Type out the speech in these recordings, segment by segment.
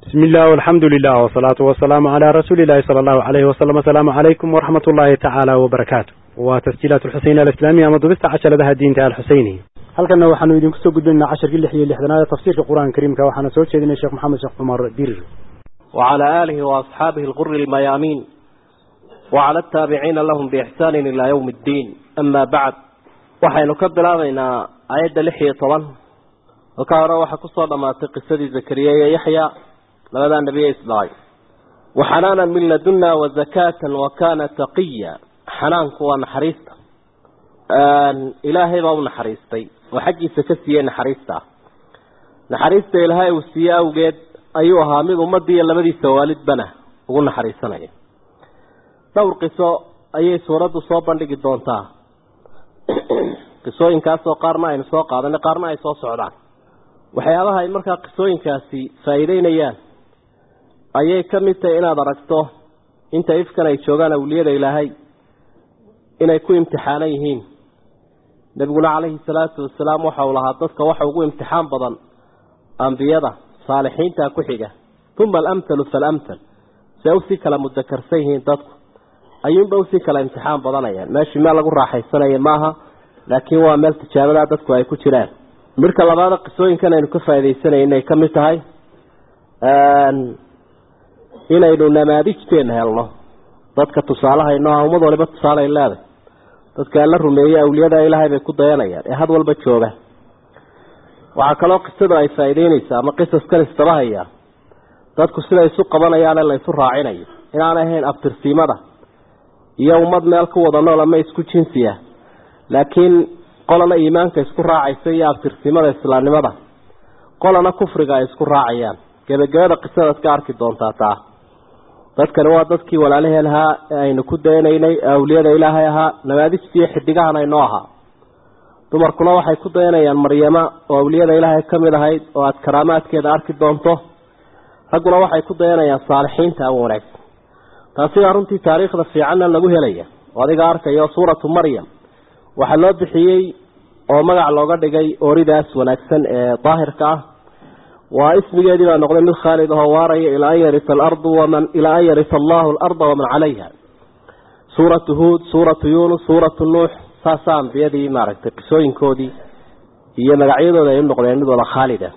بسم الله والحمد لله والصلاة والسلام على رسول الله صلى الله عليه وسلم السلام عليكم ورحمة الله تعالى وبركاته وتسجيلات الحسين الإسلامية مضبست عشر لها الدين تعالى الحسيني halkana waxaanu idinku soo gudbinaynaa casharkii lix iyo lixdanaad ee tafsiirka qur-aanka kariimka waxaana soo jeedinaya sheekh maxamed sheekh cumar dirir وعلى آله وأصحابه الغر الميامين وعلى التابعين لهم بإحسان إلى يوم الدين أما بعد waxaynu ka bilaabaynaa aayadda lix iyo toban halkaa hore waxaa kusoo dhamaatay qisadii zakariya iyo yaxya labadaa nebiye isdhalay waxanaanan min ladunna wazakaatan wakana taqiya xanaanku waa naxariista ilaahay baa u naxariistay oo xaggiisa ka siiyey naxariista ah naxariista ilaahay uu siiye awgeed ayuu ahaa mid ummadii iyo labadiisa waalidbana ugu naxariisanaya dhowr qiso ayay suuraddu soo bandhigi doontaa qisooyinkaasoo qaarna aynu soo qaadanay qaarna ay soo socdaan waxyaabaha ay markaa qisooyinkaasi faa'iideynayaan ayay ka mid tahay inaad aragto inta ifkan ay joogaan awliyada ilaahay inay ku imtixaanan yihiin nebiguna calayhi salaatu wasalaam waxa uu lahaa dadka waxa ugu imtixaan badan ambiyada saalixiinta ku xiga uma alamhalu faalamhal se usii kala mudakarsan yihiin dadku ayuunba usii kala imtixaan badanayaan meeshii meel lagu raaxaysanaya maaha laakiin waa meel tijaabadaa dadku ay ku jiraan midka labaada qisooyinkan aynu ka faaidaysanay inay ka mid tahay inaynu namaadijteena helno dadka tusaalehayno ah ummad waliba tusaaleay leedahay dadka alla rumeeyey awliyada ilaahay bay ku dayanayaan ee had walba jooga waxaa kaloo qisadu ay faa'iideynaysaa ama qisaskan istabahaya dadku siday isu qabanayaane la isu raacinayo inaanay ahayn abtirsiimada iyo ummad meel ku wada nool ama isku jinsiya laakiin qolana iimaanka isku raacaysa iyo abtirsimada islaamnimada qolana kufriga ay isku raacayaan gebagabada qisadaad ka arki doontaa taa dadkani waa dadkii walaalaheen ahaa ee aynu ku dayanaynay ee awliyada ilaahay ahaa namaadijtiiyo xidigahan aynoo ahaa dumarkuna waxay ku dayanayaan maryama oo awliyada ilaahay ka mid ahayd oo aada karaamaadkeeda arki doonto ragguna waxay ku dayanayaan saalixiinta ama wanaagsan taasigaa runtii taariikhda fiicanna lagu helaya oo adiga arkayo suuratu maryam waxaa loo bixiyey oo magac looga dhigay ooridaas wanaagsan ee daahirka ah waa ismigeedii baa noqday mid khaalid ahoo waaraya ilaa an yarita alardu waman ilaa an yarita allahu alarda waman calayha suuratu huud suuratu yunus suuratu nuux saasaa ambiyadii maaragtay qisooyinkoodii iyo magacyadooda ay u noqdeen mid wada khaalida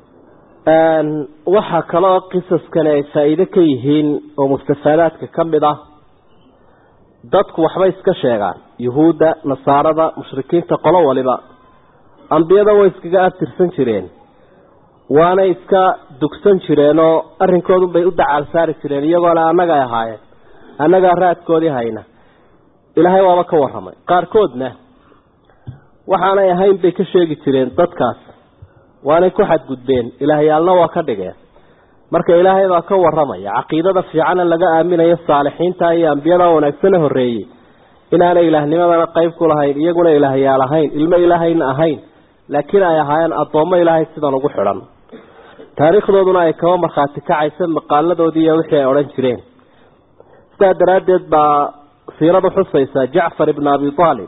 waxaa kaloo qisaskani ay faa'iide ka yihiin oo mustafaadaadka ka mid ah dadku waxbay iska sheegaan yuhuudda nasaarada mushrikiinta qolo waliba ambiyada way iskaga abtirsan jireen waanay iska dugsan jireenoo arrinkoodunbay u dacaal saari jireen iyagoona annaga ay ahaayeen annagaa raadkoodii hayna ilaahay waaba ka warramay qaarkoodna waxaanay ahayn bay ka sheegi jireen dadkaas waanay ku xadgudbeen ilaahyaalna waa ka dhigeen marka ilaahay baa ka warramaya caqiidada fiicana laga aaminayo saalixiinta iyo ambiyada wanaagsana horreeyey inaanay ilaahnimadana qayb ku lahayn iyaguna ilaahyaal ahayn ilmo ilaahayna ahayn laakiin ay ahaayeen addoommo ilaahay sidan ugu xidhan taariikhdooduna ay kaba markhaati kacaysa maqaaladoodii iyo wixii ay odhan jireen sidaa daraaddeed baa siiradu xusaysa jacfar ibn abi aalib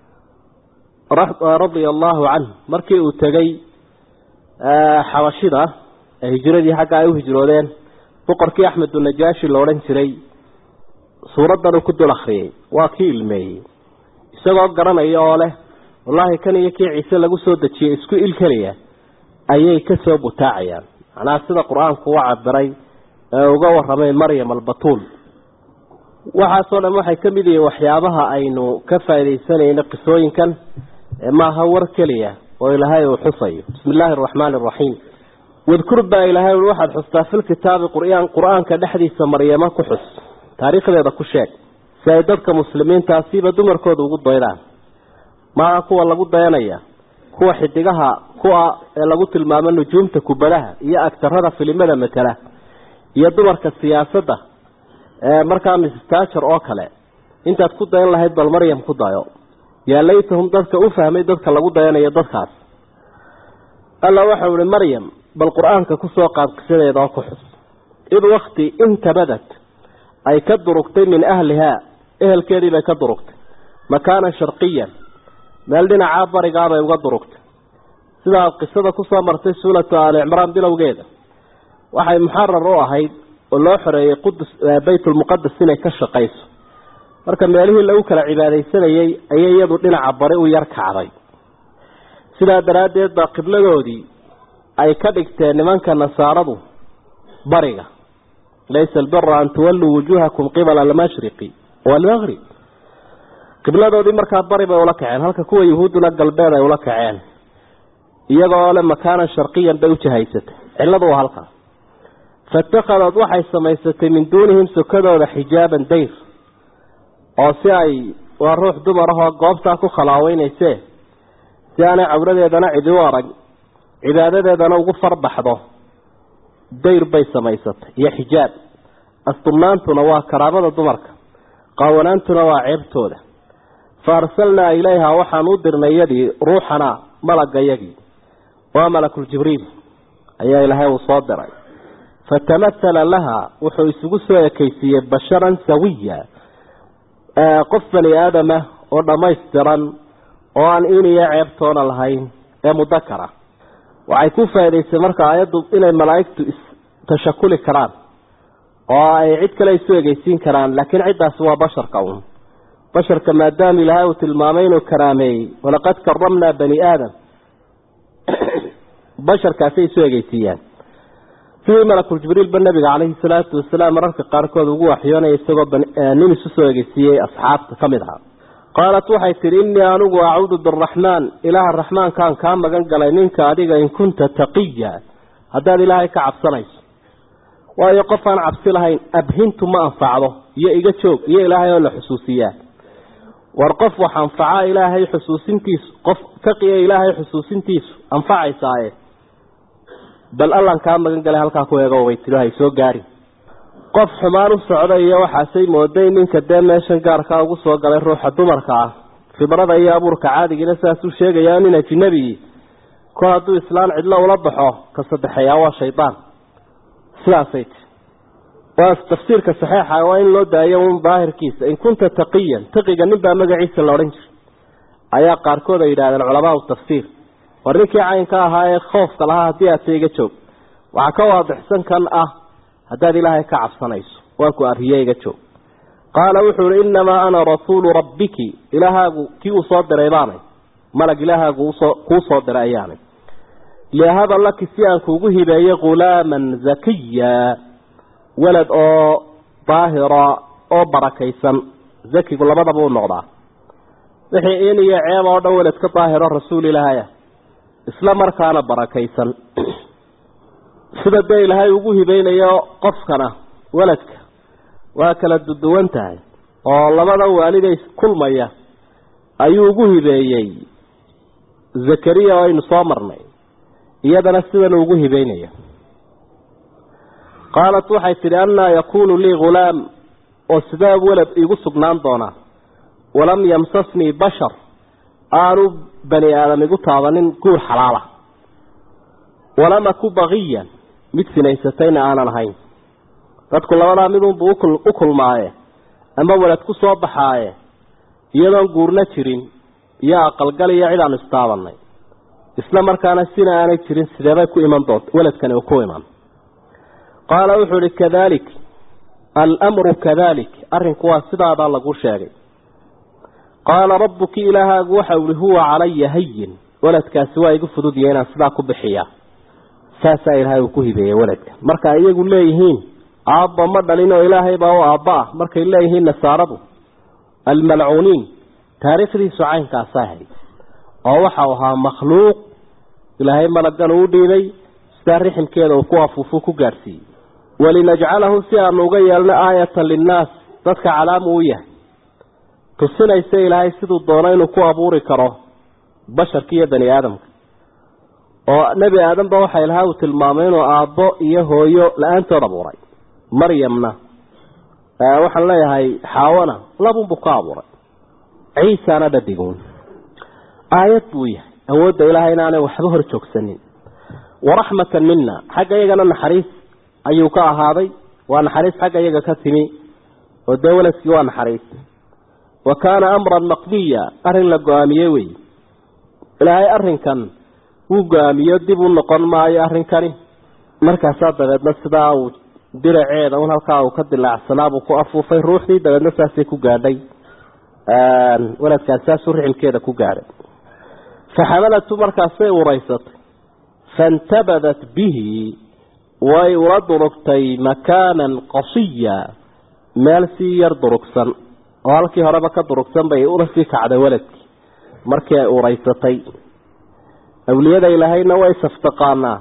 radia allahu canhu markii uu tegey xabashida ee hijiradii xagga ay u hijroodeen boqorkii axmedunajaashi la odhan jiray suuraddan uu ku dul akriyey waa kii ilmeeyey isagoo garanaya oo leh wallaahi kan iyo kii ciise lagu soo dejiyey isku il keliya ayay ka soo butaacayaan macnaha sida qur-aanku u cabiray ee uga warramay maryam albatuul waxaasoo dhan waxay ka mid yihiin waxyaabaha aynu ka faaidaysanayno qisooyinkan maaha war keliya oo ilaahay uu xusayo bismi illaahi araxmaani araxiim wadkur baa ilaahay ui waxaad xustaa filkitaabi qur'aan qur-aanka dhexdiisa maryamo ku xus taariikhdeeda ku sheeg si ay dadka muslimiintaasiiba dumarkooda ugu daydaan maaha kuwa lagu dayanaya kuwa xidigaha kuwa ee lagu tilmaamo nujuumta kubadaha iyo agtarada filimada matala iyo dumarka siyaasadda ee markaa mistajar oo kale intaad ku dayan lahayd bal maryam ku dayo yaa laytahum dadka u fahmay dadka lagu dayanayo dadkaas alla waxau ihi maryam bal qur-aanka kusoo qaad qisadeeda oo ku xus id wakti intabadat ay ka durugtay min ahlihaa ehelkeedii bay ka durugtay makaanan sharqiyan meel dhinacaa barigaabay uga durugtay sidaa qisada kusoo martay suuratu aali cimraan bilowgeeda waxay muxarar u ahayd oo loo xoreeyey qudus baytulmuqadas inay ka shaqayso marka meelihii lagu kala cibaadaysanayey ayay iyadu dhinaca bari u yar kacday sidaa daraaddeed baa qibladoodii ay ka dhigteen nimanka nasaaradu bariga laysa albira an tuwalluu wujuuhakum qibala almashriqi waalmaqrib qibladoodii markaa bari bay ula kaceen halka kuwa yuhuudduna galbeed ay ula kaceen iyagoo le makaanan sharqiyan bay u jahaysatay cilladu waa halkaas faitakhadad waxay samaysatay min duunihim sokadooda xijaaban dayr oo si ay waa ruux dumar ahoo goobtaa ku khalaaweynayse si aanay cawradeedana cidi u arag cibaadadeedana ugu farbaxdo dayr bay samaysatay iyo xijaab asturnaantuna waa karaamada dumarka qaawanaantuna waa ceebtooda fa arsalnaa ilayha waxaan u dirnay yadii ruuxana malagayagii waa malakuljibriil ayaa ilaahay uu soo diray fatamahala laha wuxuu isugu soo ekaysiiyey basharan sawiya qof bani aadama oo dhammaystiran oo aan in iyo ceebtoona lahayn ee mudakara waxay ku faa'idaysay marka aayaddu inay malaa'igtu istashakuli karaan oo ay cid kale isu egeysiin karaan laakiin ciddaasi waa basharka un basharka maadaama ilaahay uu tilmaamay inuu karaameeyey walaqad karamnaa bani aadam basharkaasay isu egeysiiyaan sidii malakuljibriilba nabiga caleyhi salaatu wasalaam mararka qaarkood ugu waxyoonaya isagoo nin isu soo egeysiiyey asxaabta ka mid ahaa qaalat waxay tidhi innii anigu acuudu biraxmaan ilaaha raxmaankaan kaa magan galay ninka adiga in kunta taqiya haddaad ilaahay ka cabsanayso waayo qof aan cabsi lahayn abhintu ma anfacdo iyo iga joog iyo ilaahay oo la xusuusiyaa war qof wax anfaca ilaahay xusuusintiisu qof taqiya ilaahay xusuusintiisu anfacaysaaye bal allan kaa magan galay halkaa ku eego way tiri hay soo gaari qof xumaan u socda iyo waxaasay mooday ninka dee meeshan gaarkaa ugu soo galay ruuxa dumarka ah khibrada iyo abuurka caadigiina sidaasuu sheegayaa nin ajinabi kol hadduu islaan cidlo ula baxo ka saddexeeyaa waa shaydaan sidaasay ti waa tafsiirka saxeixa waa in loo daayo un daahirkiisa in kunta taqiyan taqiga ninbaa magaciisa la odhan jiray ayaa qaarkood ay yidhahdeen culamaau tafsiir war ninkii caynka ahaa ee khoofka lahaa haddii aad taiga joog waxaa ka waadixsan kan ah haddaad ilaahay ka cabsanayso waan ku arriye iga joog qaala wuxuu ihi innamaa ana rasuulu rabbiki ilaahaagu kii uu soo diray baanay malag ilaahaagu usoo kuu soo diray ayaanay liahaba laki si aan kuugu hibeeyo ghulaaman zakiya walad oo daahira oo barakaysan zakigu labadaba u noqdaa wixii in iyo ceeb oo dhan walad ka daahiro rasuul ilaahaya isla markaana barakaysan sida dee ilaahay ugu hibeynayo qofkana waladka waa kala duduwan tahay oo labada waaliday kulmaya ayuu ugu hibeeyey zakariya oo aynu soo marnay iyadana sidan ugu hibeynaya qaalat waxay tidhi annaa yakuunu lii ghulaam oo sidee walad iigu sugnaan doonaa walam yamsasnii bashar aanu bani aadam igu taabanin guur xalaala walam aku baqiyan mid sinaysatayna aanan ahayn dadku labadaa midunbuu u kulmaaye ama walad ku soo baxaaye iyadoon guurna jirin iyo aqalgal iyo cid aanu istaabanay isla markaana sina aanay jirin sideebay ku iman doonta waladkani uu ku iman qaala wuxuu ihi kadalik almru kadalik arrinku waa sidaadaa lagu sheegay qaala rabbuki ilaahaagu waxau ihi huwa calaya hayin waladkaasi waa igu fududya inaan sidaa ku bixiya saasaa ilaahay uu ku hibeeyey waladka marka iyagu leeyihiin aabba ma dhalin oo ilaahay baa u aabba ah markay leeyihiin nasaaradu almalcuuniin taariikhdiisu caynkaasa ahayd oo waxau ahaa makhluuq ilaahay malagan uu dhiibay sidaa riximkeeda uu ku afuufu ku gaadhsiiyey walinajcalahu si aanu uga yeelno aayatan linnaas dadka calaamu u yahay tusinaysa ilaahay siduu doono inuu ku abuuri karo basharka iyo bani aadamka oo nebi aadamba waxa ilahay uu tilmaamay inuu aabbo iyo hooyo la-aantood abuuray maryamna waxaan leeyahay xaawana labunbuu ka abuuray ciisana dhadiguun aayad buu yahay awoodda ilaahay inaanay waxba hor joogsanin waraxmatan mina xagga iyagana naxariis ayuu ka ahaaday waa naxariis xagga iyaga ka timi oo dee waladkii waa naxariis wa kaana amran maqdiya arrin la go-aamiyey wey ilaahay arrinkan wuu go-aamiyo dib u noqon maayo arrinkani markaasaa dabeedna sidaa uu diraceeda un halkaa uu ka dilaacsanaabuu ku afuufay ruuxdii dabeedna saasay ku gaadhay waladkaas saasuu rixilkeeda ku gaadhay faxamalatu markaasay uraysatay faintabadat bihi way ula durugtay makaanan qasiya meel sii yar durugsan oo halkii horeba ka durugsan bay ula sii kacday waladkii markii ay uraysatay awliyada ilaahayna way saftaqaanaa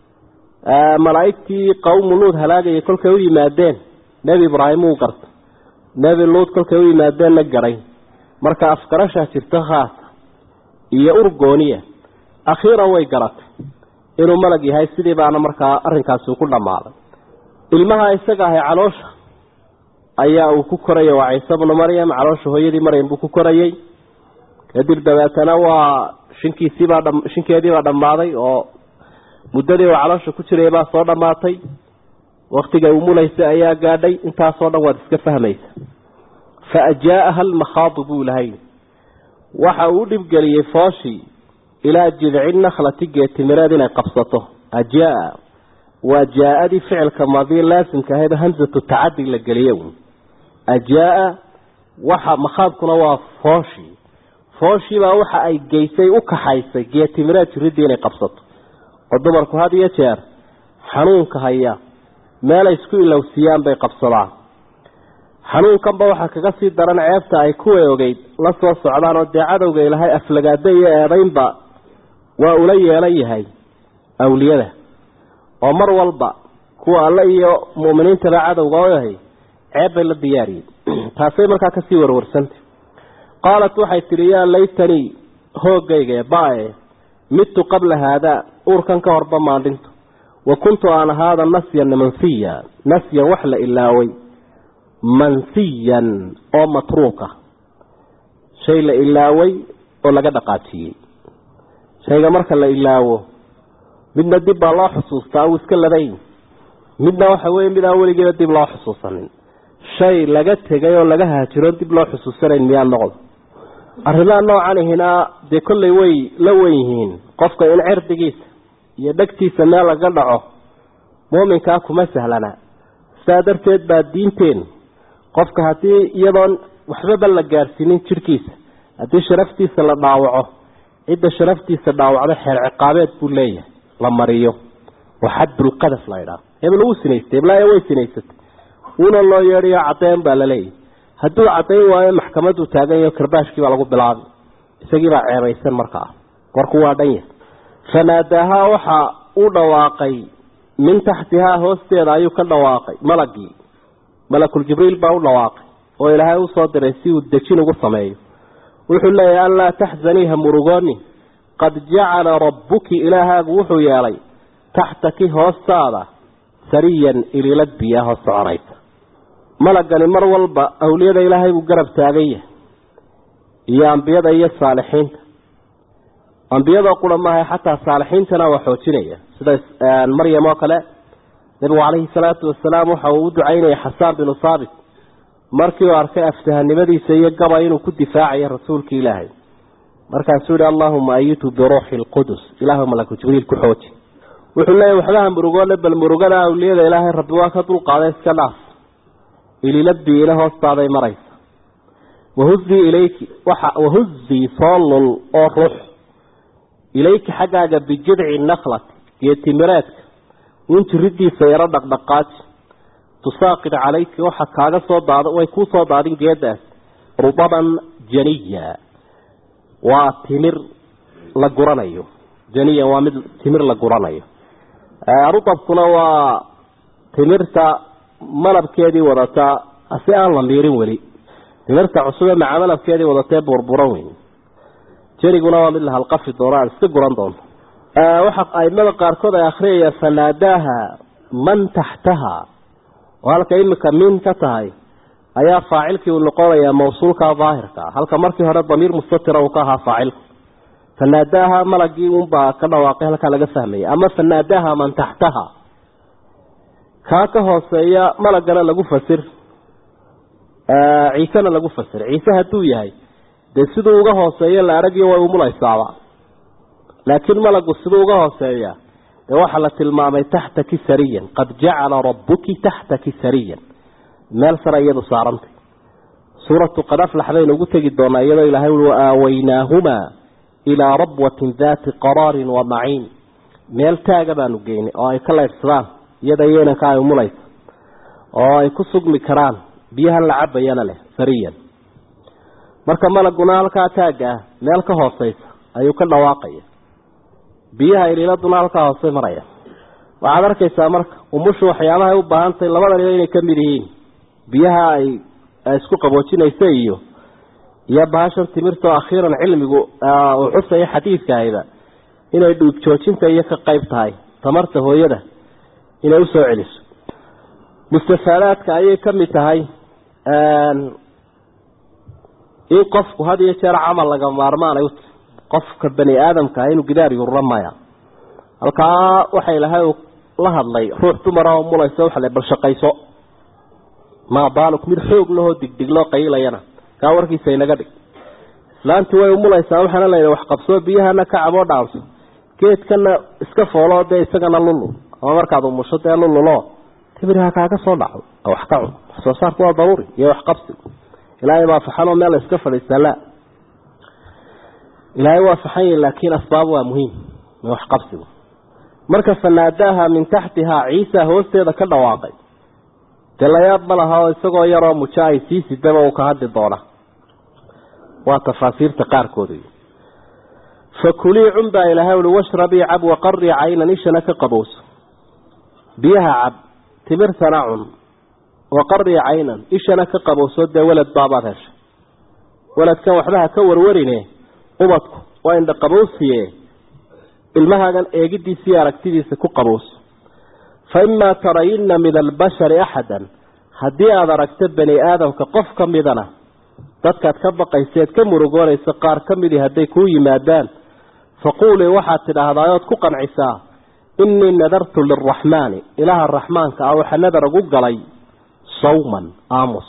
malaa'igtii qawmu luud halaagayay kolkay u yimaadeen nebi ibraahim uu garta nebi luud kolkay u yimaadeenna garay marka afgarashaa jirta khaasa iyo urgooniya akhiiran way garatay inuu malag yahay sidii baana markaa arrinkaasi ku dhammaaday ilmaha isaga ahay caloosha ayaa uu ku korayay waa ciise bnu maryam caloosha hooyadii maryam buu ku korayey kadib dabeetana waa shinkiisiibaa dha shinkeediibaa dhammaaday oo muddadii uu caloosha ku jiraya baa soo dhammaatay waktiga uu mulaysa ayaa gaadhay intaasoo dhan waad iska fahmaysa fa ajaaha almakhaadu buu lahay waxa uu dhibgeliyey fooshii ilaa jidci nakhlati geetimireed inay qabsato ajaa waa jaa-adii ficilka maadii laasimka ahayd hamsatu tacadi la geliye ajaa waxa makhaadkuna waa fooshii fooshiibaa waxa ay geysay u kaxaysay geetimireed jiridii inay qabsato oo dumarku had iyo jeer xanuunka haya meelay isku ilowsiiyaan bay qabsadaan xanuunkanba waxaa kaga sii daran ceebta ay kuwa ogeyd la soo socdaan oo dee cadowga ilahay aflagaado iyo eedaynba waa ula yeelan yahay awliyada oo mar walba kuwa alle iyo mu'miniintaba cadowga oo yahay ceeb bay la diyaariyeen taasay markaa kasii warwarsantay qaalat waxay tidhi yaa laytanii hoogayga bae midtu qabla haadaa uurkan ka horba maandhinto wa kuntu aan ahaada nasyan mansiya nasyan wax la ilaaway mansiyan oo matruuka shay la ilaaway oo laga dhaqaajiyey shayga marka la ilaawo midna dib baa loo xusuustaa uu iska ladayn midna waxa weye mid aan weligeeba dib loo xusuusanin shay laga tegay oo laga haajiro dib loo xusuusanayn miyaa noqdo arrimaha noocan ihina dee kollay way la wen yihiin qofka in cirdigiisa iyo dhegtiisa meel laga dhaco muuminkaa kuma sahlana sidaa darteed baa diinteenu qofka haddii iyadoon waxbaba la gaadhsiinin jidhkiisa haddii sharaftiisa la dhaawaco cidda sharaftiisa dhaawacdo xeer ciqaabeed buu leeyahay la mariyo oo xadulqadaf la ydhaah hebel wuu sinaystay heblaayo way sinaysatay wuuna loo yeedhayo cadeen baa la leeyahay hadduu caddayn waayo maxkamaddu taagan yaho karbaashkii baa lagu bilaabay isagii baa ceebaysan markaa warku waa dhan yahay fanaadaahaa waxa u dhawaaqay min taxtihaa hoosteeda ayuu ka dhawaaqay malagii malakul jibriil baa u dhawaaqay oo ilaahay usoo diray si uu dejin ugu sameeyo wuxuu leeyahay anlaa taxzanii ha murugooni qad jacala rabbuki ilaahaagu wuxuu yeelay taxtaki hoostaada sariyan ililad biyaa hoos soconaysa malagani mar walba awliyada ilaahay buu garab taagan yahay iyo ambiyada iyo saalixiinta ambiyadoo qura maaha xataa saalixiintana waa xoojinaya sida maryam oo kale nabigu calayhi salaatu wasalaam waxa uu u ducaynaya xasaan binu saabit markii uu arkay aftahanimadiisa iyo gaba inuu ku difaacayo rasuulkii ilaahay markaasuu yihi allahuma ayitu biruuxi lqudus ilaahu malaku jibriil ku xooji wuxuu leeyahy waxbaha murugoole bal murugada awliyada ilaahay rabbi waa ka dulqaaday iska dhaaf ililadbii ila hoostaaday maraysa wahuzii ilayki waxa wahuzii soo lul oo ruux ilayki xaggaaga bijidci naklati geetimireedka un jiridiisa yaro dhaqdhaqaaji tusaaqid calayki waxa kaaga soo daad way kuu soo daadin geedaas rudaban janiya waa timir la guranayo janiyan waa mid timir la guranayo rudabkuna waa timirta malabkeedii wadataa si aan la miirin weli timirta cusube maca malabkeedii wadatee burburan weyn janiguna waa mid la halqafi doono aan iska guran doonto waxa aimada qaarkood ay akhriyayaan fanaadaaha man taxtaha oo halka imika min ka tahay ayaa faacilkii uu noqonayaa mawsuulka daahirka halka markii hore damiir mustatira uu ka ahaa faacilku fanaadaaha malagii unbaa ka dhawaaqay halkaa laga fahmaya ama fanaadaaha man taxtaha kaa ka hooseeya malagana lagu fasir ciisena lagu fasir ciise hadduu yahay dee siduu uga hooseeyo la aragiyo way umulaysaaba laakiin malagu siduu uga hooseeya ee waxaa la tilmaamay taxtaki sariyan qad jacala rabbuki taxtaki sariyan meel sare iyadu saarantay suuratu qad aflax baynu ugu tegi doonaa iyadoo ilahay ui waaawaynaahuma ilaa rabwatin daati qaraarin wa maciin meel taaga baanu geynay oo ay ka leydhsadaan iyada yeynanka ay umulaysa oo ay ku sugmi karaan biyahan la cabayana leh sariyan marka malaguna halkaa taagga ah meel ka hooseysa ayuu ka dhawaaqaya biyaha iliiladuna halkaa hoose maraya waxaad arkaysaa marka umushu waxyaabahay u baahantahay labadaniba inay ka mid yihiin biyaha ay isku qaboojinaysa iyo iyo bahashan timirta oo akhiiran cilmigu uu xusaya xadiidkaahayba inay dhuug joojinta iyo ka qayb tahay tamarta hooyada inay usoo celiso mustafaadaadka ayay ka mid tahay in qofku had iyo jeer camal laga maarmaanay uta qofka bani aadamka inuu gidaar yurura maya halkaa waxa ilahay la hadlay ruux dumara oo mulaysa waxa le bal shaqayso maa baaluk mid xoog lahoo digdig loo qayilayana kaa warkiisa inaga dhig islaantii way umulaysaa waxaana la yidhi wax qabsoo biyahana ka caboo dhaanso geedkana iska fooloo dee isagana lulu ama markaad umusho dee lululo tibiriha kaaga soo dhaco wax ka cun wax soo saarku waa daruuri iyo wax qabsi ilaahay baa faxanoo meel la iska fadhiistaa la ilaahay waa faxan yahi laakiin asbaab waa muhiim wax qabsigu marka fanaadaaha min taxtihaa ciisa hoosteeda ka dhawaaqay dee layaab ma laha oo isagoo yaroo mujo ay sii sidaba uu ka hadli doona waa tafaasiirta qaarkooda fakulii cun baa ilahay ui washrabii cab waqarii caynan ishana ka qabowso biyaha cab timirtana cun waqarii caynan ishana ka qabowso dee welad baabaad heshay weladkan waxba ha ka warwarine ubadku waa indha qabowsiye ilmahaagan eegidiisa iyo aragtidiisa ku qabowso fa imaa tarayinna min albashari axadan haddii aada aragto bani aadamka qof ka midana dadkaad ka baqayseed ka murugoonaysa qaar ka midii hadday kuu yimaadaan faquulii waxaad tidhaahdaa ood ku qancisaa innii nadartu lilraxmaani ilaaha raxmaanka ah waxa nadar ugu galay sawman aamus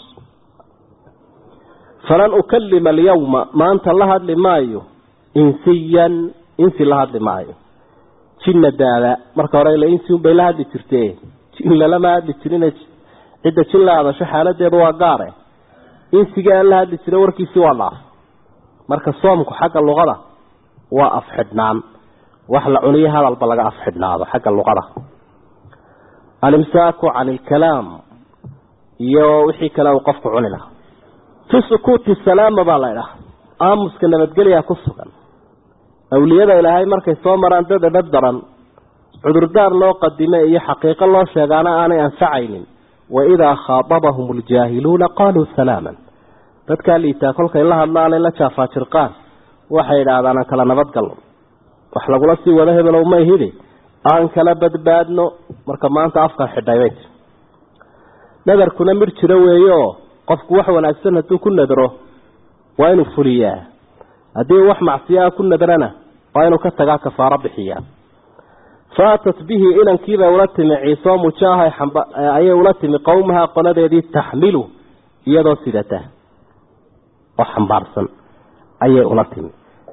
falan ukalima alyawma maanta la hadli maayo insiyan insi la hadli maayo jinna daada marka hore ila insi unbay la hadli jirte jin lalama hadli jirin cidda jin la hadasho xaaladeedu waa gaare insiga aan la hadli jira warkiisii waa dhaaf marka soomku xagga luqada waa afxidhnaan wax la cuniyo hadalba laga afxidhnaado xagga luqada alimsaaku can ilkalaam iyo wixii kale uu qofku cuni lahaa fi sukuuti salaama baa la idhaha aamuska nabadgelyaa ku sugan awliyada ilaahay markay soo maraan dad edhab daran cudurdaar loo qadime iyo xaqiiqo loo sheegaana aanay anfacaynin waidaa khaatabahum aljaahiluuna qaaluu salaaman dadkaa liitaa kolkay la hadlaanay la jaafaajirqaan waxay idhaahdaan aan kala nabadgalno wax lagula sii wado hebelow may hidi aan kala badbaadno marka maanta afkan xidhay bay tir nadarkuna mir jiro weeye oo qofku wax wanaagsan hadduu ku nadro waa inuu fuliyaa haddii wax macsiyaa ku nadrana waa inuu ka tagaa kafaaro bixiyaa faatat bihi inankiibay ula timi ciisoo mujaahay ayay ula timi qowmaha qoladeedii taxmilu iyadoo sidata oo xambaarsan ayay ula timi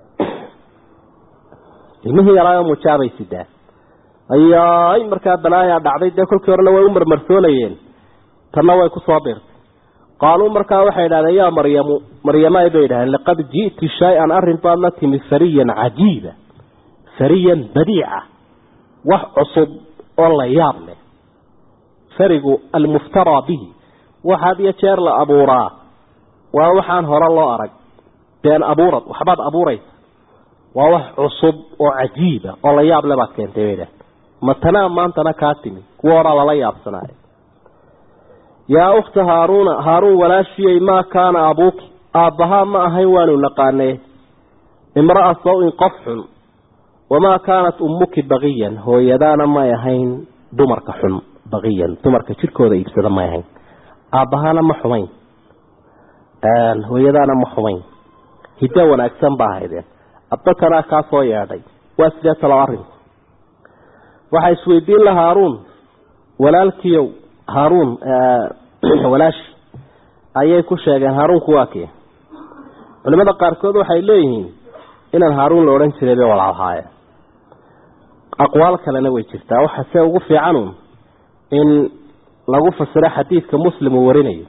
ilmihii yaraayo mujaabay sidaa ayaay markaa balaayaa dhacday dee kolkii horena way u marmarsoonayeen tanna way kusoo biirtay qaaluu markaa waxay idhahdeen yaa maryamu maryamay bay idhahdeen laqad ji'ti shay-an arrin baad la timi fariyan cajiiba fariyan badiica wax cusub oo la yaab leh farigu almuftaraa bihi waxaad iyo jeer la abuuraa waa waxaan hore loo arag been abuurad waxbaad abuuraysa waa wax cusub oo cajiiba oo la yaab le baad keentay bay idhahdeen matanaa maantana kaa timi kuwa horaa lala yaabsanaayo yaa ukhta haaruuna haaruun walaashiyey maa kaana abuuki aabbahaa ma ahayn waanu naqaanee imra'a saw-in qof xun wamaa kaanat ummuki baqiyan hooyadaana may ahayn dumarka xun baqiyan dumarka jirkooda iibsada may ahayn aabbahaana ma xumayn hooyadaana ma xumayn hiddo wanaagsan baa ahaydeen addatanaa kaa soo yeedhay waa sidee talo arrinku waxaa isweydiin la haaruun walaalkiiow haaruun walaashi ayay ku sheegeen haaruunku waa kee culimada qaarkood waxay leeyihiin inaan haaruun la odhan jiray bay walaalhaayeen aqwaal kalena way jirtaa waxa se ugu fiicanu in lagu fasiro xadiidka muslim uu warinayo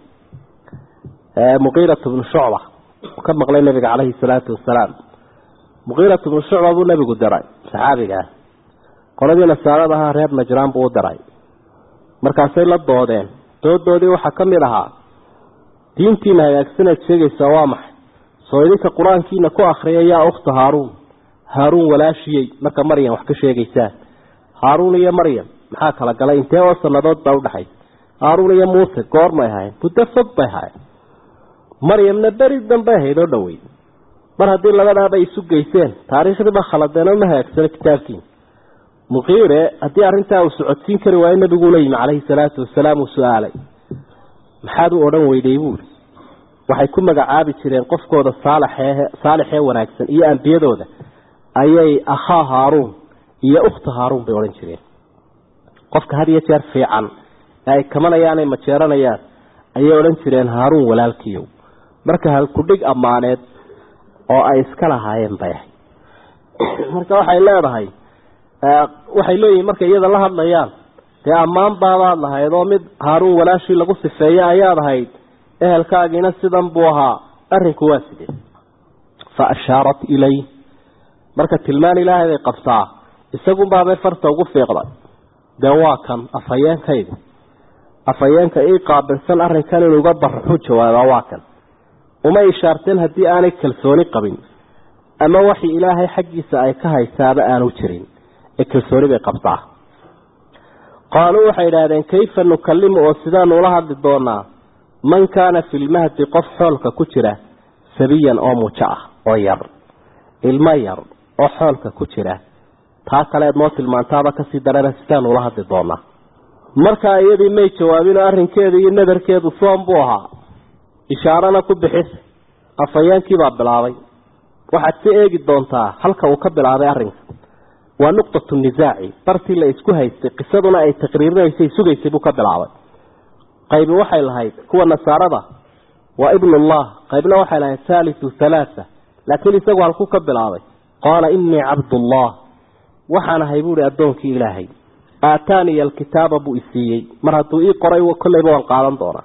muqiirat bnu shucba uu ka maqlay nabiga caleyhi salaatu wasalaam muqiirat bnu shucba buu nabigu diray saxaabigaa qoladii nasaarada ahaa reer najraan buu u diray markaasay la doodeen doodoodii waxaa ka mid ahaa diintiina hagaagsanaad sheegaysaa waa maxay soo idinka qur-aankiina ku akriya yaa ukhta haaruun haaruun walaashiyey marka maryam wax ka sheegaysaan haaruun iyo maryam maxaa kala galay intee oo sanadood baa udhexay haaruun iyo muuse goormay ahayn muddo fog bay ahayn maryamna beri dambay ahayd oo dhowey mar haddii labadaaba isu geyseen taariikhdiiba khaladeenoo ma hagaagsano kitaabkiina muqiire haddii arrintaa uu socodsiin kari waayo nabiguu la yimi caleyhi salaatu wasalaam uu su-aalay maxaad u odhan weyday buuri waxay ku magacaabi jireen qofkooda saalaxee saalixee wanaagsan iyo ambiyadooda ayay akhaa haaruun iyo ukhta haaruun bay odhan jireen qofka had iyo jeer fiican ee ay kamanayaan ay majeeranayaan ayay odhan jireen haaruun walaalkiiyow marka halkudhig ammaaneed oo ay iska lahaayeen bay ahay marka waxay leedahay waxay leeyihiin markay iyada la hadlayaan dee ammaan baabaad lahayd oo mid haaruun walaashii lagu sifeeye ayaad ahayd ehelkaagiina sidan buu ahaa arrinku waa sidee fa ashaarat ilay marka tilmaan ilaahay bay qabtaa isagunbaabay farta ugu fiiqday dee waa kan afhayeenkaydi afhayeenka ii qaabilsan arrinkan inuu uga baraxu jawaabaa waa kan uma ishaarteen haddii aanay kalsooni qabin ama waxi ilaahay xaggiisa ay ka haysaaba aanu jirin ee kalsooni bay qabtaa qaaluu waxay idhaahdeen kayfa nukallimu oo sidaanu ula hadli doonaa man kaana fi lmahdi qof xoolka ku jira sabiyan oo mujo ah oo yar ilmo yar oo xoolka ku jira taa kaleed noo tilmaantaaba kasii darana sidaanu ula hadli doonaa markaa iyadii may jawaabinoo arrinkeedu iyo nadarkeedu soom buu ahaa ishaarana ku bixisa afhayeenkiibaa bilaabay waxaad ka eegi doontaa halka uu ka bilaabay arrinka waa nuqtatu nisaaci bartii la isku haystay qisaduna ay taqriirinaysay sugaysay buu ka bilaabay qaybi waxay lahayd kuwa nasaarada waa ibnullah qaybna waxay lahayd haalisu halaatha laakiin isagu halkuu ka bilaabay qaala innii cabdullah waxaan ahay buuhi addoonkii ilaahay aataaniya alkitaaba buu isiiyey mar hadduu ii qoray kolleyba waan qaadan doonaa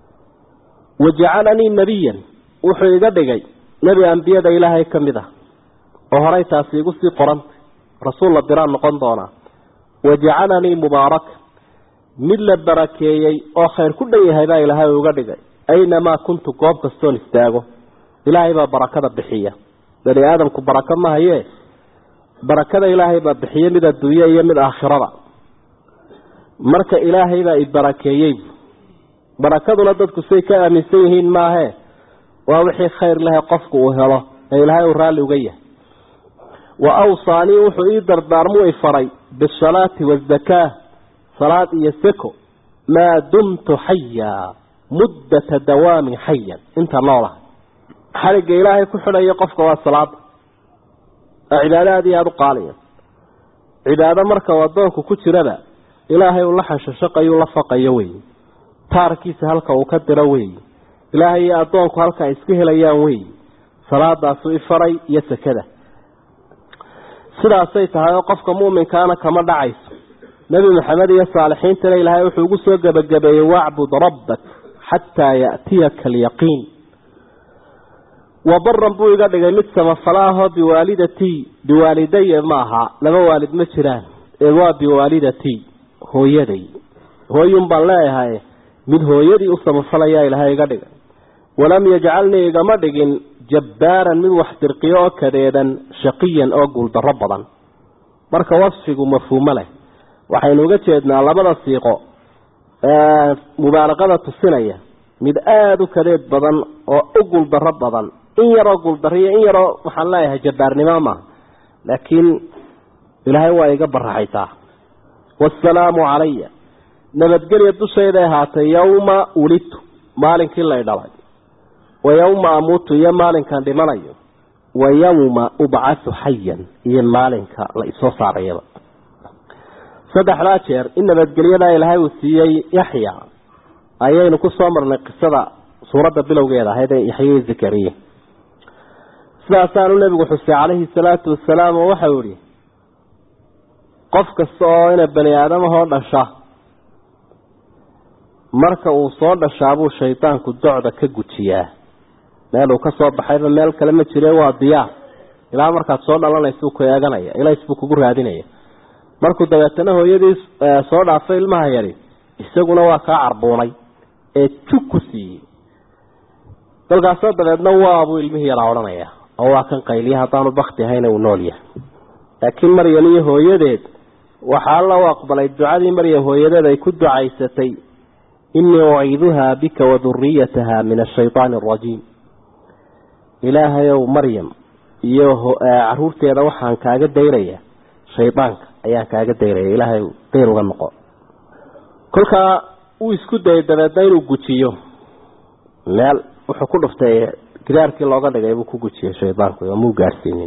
wajacalanii nebiyan wuxuu iga dhigay nebi ambiyada ilaahay ka mid ah oo horay taasi igu sii qorantay rasuul la diraan noqon doonaa wajacalanii mubaaraka mid la barakeeyey oo khayr ku dhan yahay baa ilaahay uga dhigay aynamaa kuntu goob kastoon istaago ilaahay baa barakada bixiya bani aadamku barako ma hayee barakada ilaahay baa bixiya mid adduunye iyo mid aakhirada marka ilaahay baa i barakeeyey barakaduna dadku say ka aaminsan yihiin maahee waa wixii khayr lehe qofku uu helo ee ilaahay uu raalli uga yahay wa awsaanii wuxuu ii dardaarmuu i faray bisalaati wazakaa salaad iyo seko maa dumtu xayaa muddata dawaamin xayan inta noolaha xaligga ilaahay ku xidhaya qofka waa salaada oo cibaado aada iyo aada u qaaliya cibaado marka uu addoonku ku jiraba ilaahay uu la xashashaqayu la faqayo weeye taarkiisa halka uu ka diro weeye ilaahay iyo addoonku halka ay iska helayaan weeye salaadaasuu ifaray iyo sekada sidaasay tahay oo qofka mu'minkaana kama dhacayso nebi maxamed iyo saalixiintana ilaahay wuxuu ugu soo gebagabeeyey wacbud rabbak xataa ya'tiyaka alyaqiin wabaran buu iga dhigay mid samafala ahoo biwaalidatii biwaalidaya ma aha laba waalid ma jiraan ee waa biwaalidatii hooyaday hooyun baan leeyahay mid hooyadii u samafalayaa ilaahay iga dhigay walam yajcalnii igama dhigin jabbaaran mid wax dirqiyo oo kadeedan shaqiyan oo guuldarro badan marka wasfigu mafhuumo leh waxaynu uga jeednaa labada siiqo ee mubaalaqada tusinaya mid aada u kadeed badan oo u guuldarro badan in yaroo guuldarriyo in yaroo waxaan leeyahay jabbaarnimo maaha laakiin ilaahay waa iga baraxaysaa waasalaamu calaya nabadgelya dushayday ahaatay yowma ulidtu maalinkii lay dhalay wa yowma amuutu iyo maalinkan dhimanayo wa yowma ubcasu xayan iyo maalinka la isoo saarayaba saddexdaa jeer in nabadgelyadaa ilaahay uu siiyey yaxya ayaynu ku soo marnay qisada suuradda bilowgeeda ahayd ee yaxya zakariya sidaasaanu nebigu xusay calayhi salaatu wasalaam oo waxau ihi qof kasta oo ina bani aadamahoo dhasha marka uu soo dhashaabuu shaydaanku docda ka gujiyaa meel uu ka soo baxayba meel kale ma jire waa diyaar ilaa markaad soo dhalanaysa ku eeganaya ilays buu kugu raadinaya markuu dabeetana hooyadii soo dhaafay ilmaha yari isaguna waa kaa carbuunay ee jug ku siiyey dalkaasoo dabeedna waabuu ilmihii yaraa odhanaya oo waa kan qayliya haddaanu bakti ahayna uu nool yahay laakiin maryam iyo hooyadeed waxaa alla u aqbalay ducadii maryam hooyadeed ay ku ducaysatay inii uciiduhaa bika waduriyataha min ashaydaani arajiim ilaahayow maryam iyo caruurteeda waxaan kaaga dayraya shaydaanka ayaan kaaga dayraya ilaahay dayr uga noqo kolkaa uu isku dayay dabeedna inuu gujiyo meel wuxuu ku dhuftay gidaarkii looga dhigay buu ku gujiyey shaydaanku oo muu gaadhsiinin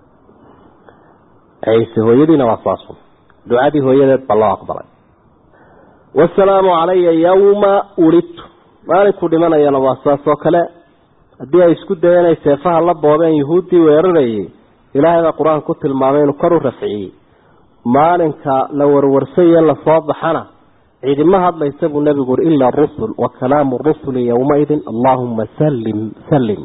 ciise hooyadiina waa saasun ducadii hooyadeed baa loo aqbalay wasalaamu calaya yawma ulidtu maalinkuu dhimanayana waa saas oo kale haddii ay isku dayeen ay seefaha la boobeen yuhuuddii weerarayay ilaahay baa qur-aan ku tilmaamay inuu kor u rafciyey maalinka la warwarsaye lasoo baxana ciidima hadlaysa buu nebigu uri ila rusul wa kalaamu rusuli yowmaidin allaahuma sallim sallim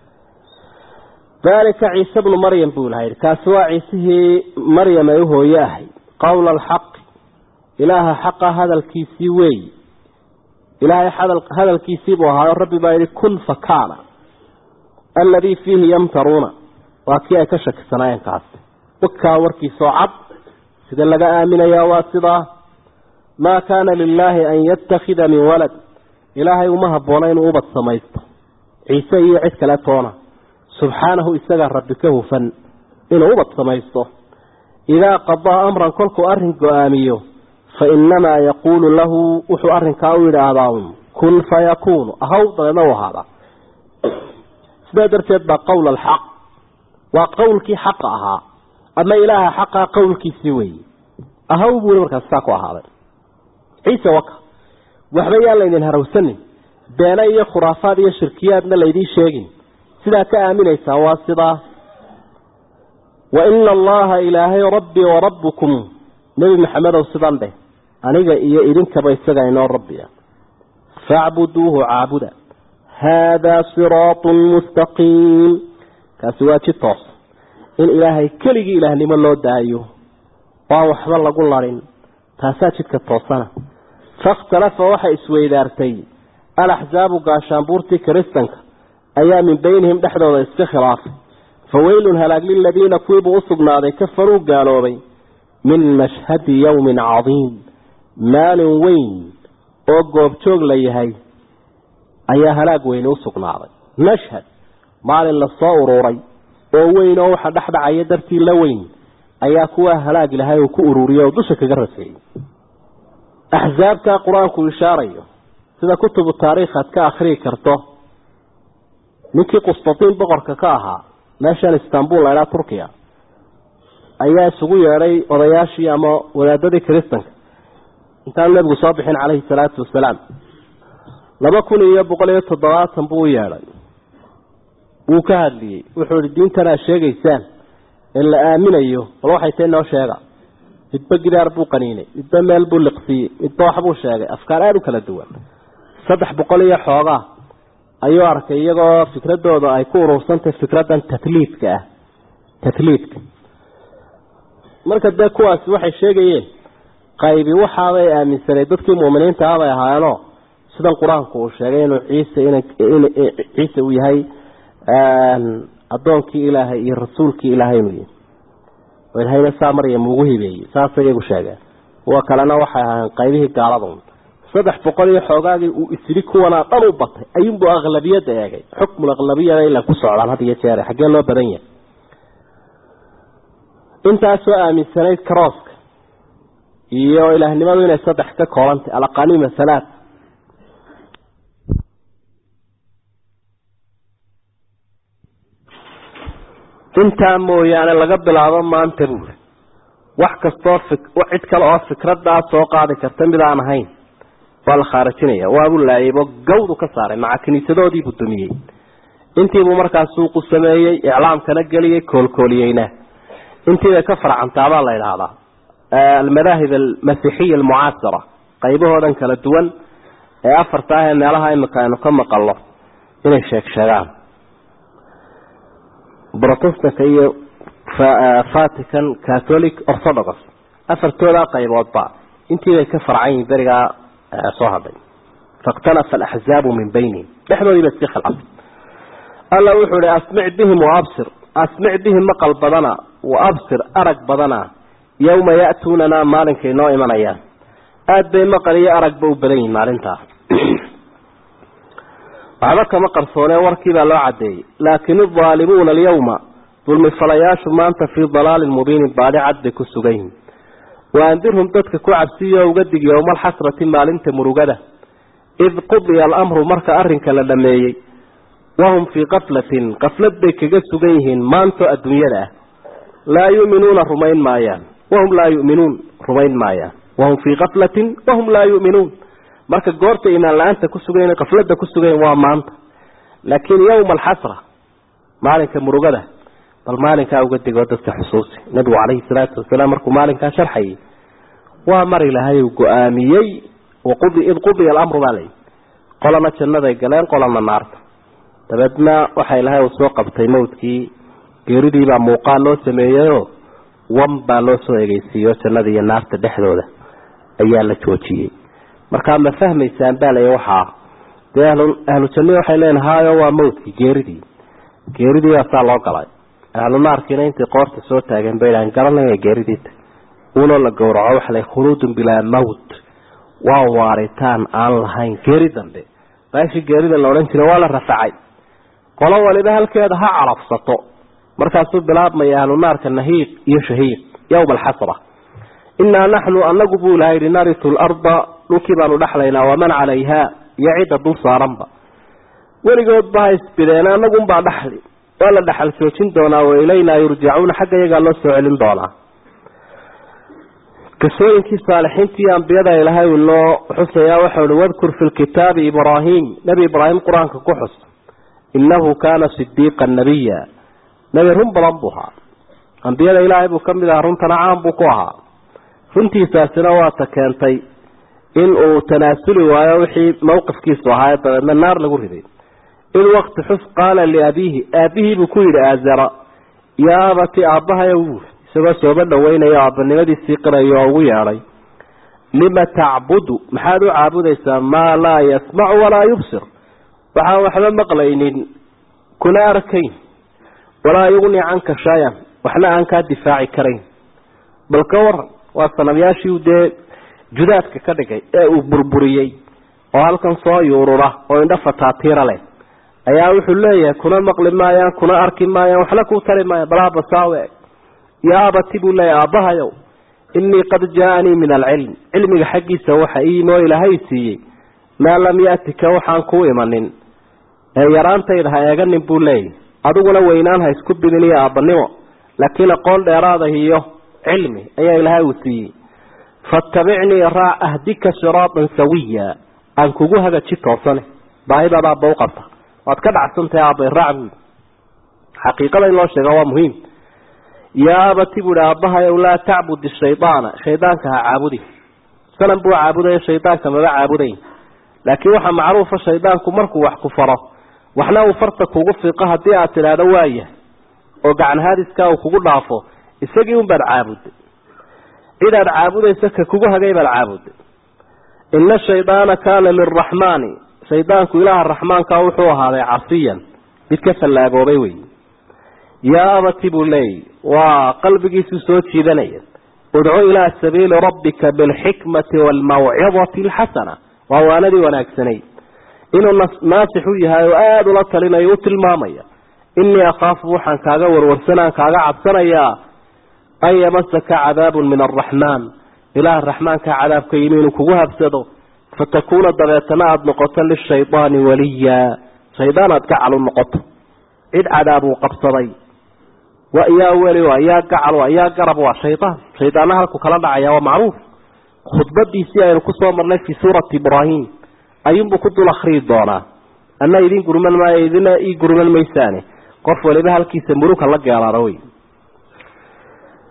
dalika ciise bnu maryam buu laha yidhi kaasi waa ciisihii maryam ay u hooye ahay qowla alxaqi ilaaha xaqa hadalkiisii weeyi ilaahay hadalkiisii buu ahaayo rabbi baa yidhi kun fakaana alladii fiihi yamtaruuna waa kii ay ka shakisanaayeen kaasi wakaa warkiisoo cad sida laga aaminayaa waa sidaa maa kaana lilaahi an yattakhida min walad ilaahay uma habboona inuu ubad samaysto ciise iyo cid kale toona subxaanahu isagaa rabbi ka hufan inuu ubad samaysto idaa qadaa amran kolkuu arrin go-aamiyo fa innamaa yaquulu lahu wuxuu arrinkaa u yidhaahdaa un kun fayakuunu ahaw dabeedna u ahaadaa sidaa darteed baa qowl alxaq waa qowlkii xaqa ahaa ama ilaaha xaqaa qowlkiisii weeye ahaw buu i markaas saa ku ahaaday ciise waka waxba yaan laydin harawsanin beene iyo khuraafaad iyo shirkiyaadna laydiin sheegin sidaa ka aaminaysaan waa sidaa wa ina allaha ilaahay rabbii wa rabbukum nebi maxamedow sidan dheh aniga iyo idinkaba isaga inoo rabbiya facbuduuhu caabuda haadaa siraatun mustaqiim kaasi waa ji toos in ilaahay keligii ilaahnimo loo daayo waan waxba lagu larin taasaa jidka toosana fakhtalafa waxay isweydaartay alaxsaabu gaashaanbuurtii kiristanka ayaa min beynihim dhexdooda iska khilaafay fa weylun halaag liladiina kuwiibuu u sugnaaday kafaruu gaaloobay min mashhadi yowmin cadiim maalin weyn oo goobjoog la yahay ayaa halaag weyni u sugnaaday mashhad maalin lasoo uruuray oo weyn oo waxa dhexdhacaya dartii la weyn ayaa kuwaa halaag ilahay uu ku ururiyay oo dusha kaga raseeyey axsaabtaa qur-aanku ishaarayo sida kutubu taariikh aad ka akhrii karto ninkii qustatiin boqorka ka ahaa meeshan istanbul laydhaa turkiya ayaa isugu yeedhay odayaashii ama wadaadadii kiristanka intaanu nebigu soo bixin caleyhi salaatu wasalaam laba kun iyo boqol iyo toddobaatan buu u yeedhay wuu ka hadliyey wuxuu ihi diintan aad sheegaysaan ee la aaminayo bal waxay tahy noo sheega midba gidaar buu qaniinay midba meel buu liqsiiyey midba waxbuu sheegay afkaar aada u kala duwan saddex boqol iyo xoogaa ayuu arkay iyagoo fikradooda ay ku urursantahay fikraddan tatliidka ah tatliidka marka dee kuwaasi waxay sheegayeen qaybi waxaabay aaminsanay dadkii mu'miniinta ah bay ahaayeenoo sidan qur-aanku uu sheegay inuu ciise in ciise uu yahay addoonkii ilaahay iyo rasuulkii ilaahay inuu yahay oo ilahayna saa maryam ugu hibeeyey saasay iyagu sheegeen kuwa kalena waxay ahaayeen qaybihii gaaladun saddex boqol iyo xoogaagii uu isiri kuwanaa dhan u batay ayuunbuu aqlabiyadda eegay xukmul aqlabiyada ila ku socdaan had iyo jeere xaggee loo badan yahay intaasoo aaminsanayd karooska iyo ilaahnimadu inay saddex ka koobantay alaqaniima halaat intaa mooyaane laga bilaabo maanta buuri wax kastoo cid kale oo fikradaa soo qaadi karta mid aan ahayn waa la khaarijinaya waabuu laayaybo gawdu ka saaray maca kiniisadoodiibuu dumiyey intiibuu markaas suuqu sameeyey iclaamkana geliyey koolkooliyeyna intiibay ka farcantaabaa la idhaahdaa almadaahib almasiixiya almucaasira qaybahoodan kala duwan ee afarta ah ee meelaha imika aynu ka maqalno inay sheeg sheegaan protestanka iyo vatican catholic orthodox afartoodaa qayboodba intii bay ka farcan yihin berigaa soo hadhay faاktalafa alaxzaabu min baynihim dhexdoodii ba iska khilcafay alla wuxuu ihi asmic bihim waabsir asmic bihim maqal badana waabsir arag badana yawma ya'tuunanaa maalinkay noo imanayaan aada bay maqal iyo aragba u badan yihin maalintaa waxba kama qarsoonee warkii baa loo cadeeyey laakin aldaalimuuna alyawma dulmifalayaashu maanta fii dalaalin mubiinin baadhi cad bay ku sugan yihin waandirhum dadka ku cabsiyo uga dig yowma alxasrati maalinta murugada id qudiya alamru marka arrinka la dhameeyey wahum fii kaflatin kaflad bay kaga sugan yihiin maanto adduunyada ah laa yuminuuna rumayn maayaan wahum laa yuminuun rumayn maayaan wahum fii kaflatin wahum laa yuminuun marka goorta imaan la-aanta ku sugayn kaflada ku sugayn waa maanta laakiin yowma alxasra maalinka murugada bal maalinkaa uga digoo dadka xusuusi nabigu calayhi salaatu wasalaam markuu maalinkaa sharxayay waa mar ilaahay uu go-aamiyey id qudiya alamru baa layihi qolana jannaday galeen qolana naarta dabeedna waxa ilaahay uu soo qabtay mawdkii geeridiibaa muuqaal loo sameeyeyoo wan baa loo soo egeysiiyo jannada iyo naarta dhexdooda ayaa la joojiyey markaa ma fahmaysaan baa lay waxaa dee ahlu jannihi waxay leeyiin haayo waa mawdkii geeridii geeridii baasaa loo galay ahlu naarkiina intay qoorta soo taageen bay dhahan garanaya geeridiita uunoo la gowraco waxa la khuluudun bilaa mawt waa waaritaan aan lahayn geeri dambe baashi geerida la odhan jiray waa la rafacay qolo waliba halkeeda ha calafsato markaasuu bilaabmaya ahlu naarka nahiiq iyo shahiiq yowma alxasra innaa naxnu anagu buu ilaha yidhi naritu larda dhulkii baanu dhexlaynaa waman calayha iyo cidda dul saaranba weligoodba ha isbideen anagunbaa dhaxli waa la dhaxal joojin doonaa wa ilaynaa yurjacuuna xagga iyagaa loo soo celin doonaa qisooyinkii saalixiintii ambiyada ilaahay uu noo xusayaa waxau hi wadkur fi lkitaabi ibraahim nebi ibraahim qur-aanka ku xus innahu kaana sidiiqan nabiya nebi run badan buu ahaa ambiyada ilaahay buu kamid ahaa runtana caan buu ku ahaa runtiisaasina waata keentay in uu tanaasuli waayo wixii mawqifkiisu ahaa dabeedna naar lagu riday id waqti xus qaala liabiihi aabihii buu ku yidhi aazara yaa abati aabbahayo buuri isagoo sooba dhaweynaya aabanimadiisii qirayo oo ugu yeedhay lima tacbudu maxaad u caabudaysaa maa laa yasmacu walaa yubsir waxaan waxba maqlaynin kuna arkayn walaa yugni canka shayan waxna aan kaa difaaci karayn bal ka waran waa sanamyaashii dee judaadka ka dhigay ee uu burburiyey oo halkan soo yuurura oo indho fataatiira leh ayaa wuxuu leeyahay kuna maqli maayaan kuna arki maayaan waxna kuu tari maayaan balhabasaawe yaa abati buu leeyahay aabbahayow innii qad jaa-anii min alcilm cilmiga xaggiisa waxa iimoo ilaahay siiyey maa lam yaatika waxaan kuu imanin ee yaraantayda ha eeganin buu leeyahy adiguna weynaan ha isku bidin iyo aabbanimo laakiin aqoon dheeraada iyo cilmi ayaa ilaahay uu siiyey fatabicnii raac ahdika siraatan sawiya aan kugu hagaji toosane baahidaada aabba u qabta waad ka dhacsantahay aabbay raac buui xaqiiqada in loo sheega waa muhiim yaa abati buuhi aabbahayow laa tacbud shaydaana shaydaanka ha caabudi sanan buu caabudaya shaydaanka maba caabudayn laakiin waxaa macruufa shaydaanku markuu wax ku faro waxna uu farta kugu fiiqo haddii aad tidhaahdo waaya oo gacan haadiskaa uu kugu dhaafo isagii unbaad caabuday cidaad caabudaysa ka kugu hagay baad caabuday ina shaydaana kaana liraxmaani shaydaanku ilaaha raxmaanka wuxuu ahaaday casiyan mid ka fallaagoobay wey yaa abati buu leeyay waa qalbigiisuu soo jiidanaya udcu ilaa sabiili rabbika bilxikmati waalmawcidati alxasana waa waanadii wanaagsanayd inuu naasix u yahay oo aada ula talinayo u tilmaamaya innii akhaafu waxaan kaaga warwarsanaan kaaga cabsanayaa an yamasaka cadaabun min araxmaan ilaah raxmaanka cadaabka yimi inuu kugu habsado fatakuuna dabeetana aada noqoto lishaydaani waliya shaydaan aad gacal u noqoto cid cadaab uu qabsaday wa yaa weli waa yaa gacal waa yaa garab waa shaydaan shaydaana halku kala dhacaya waa macruuf khudbadiisii aynu kusoo marnay fii suurati ibraahim ayuunbuu ku dul akriyi doonaa anna idin gurman maayo idina ii gurman maysaane qof waliba halkiisa muruka la geelaada wey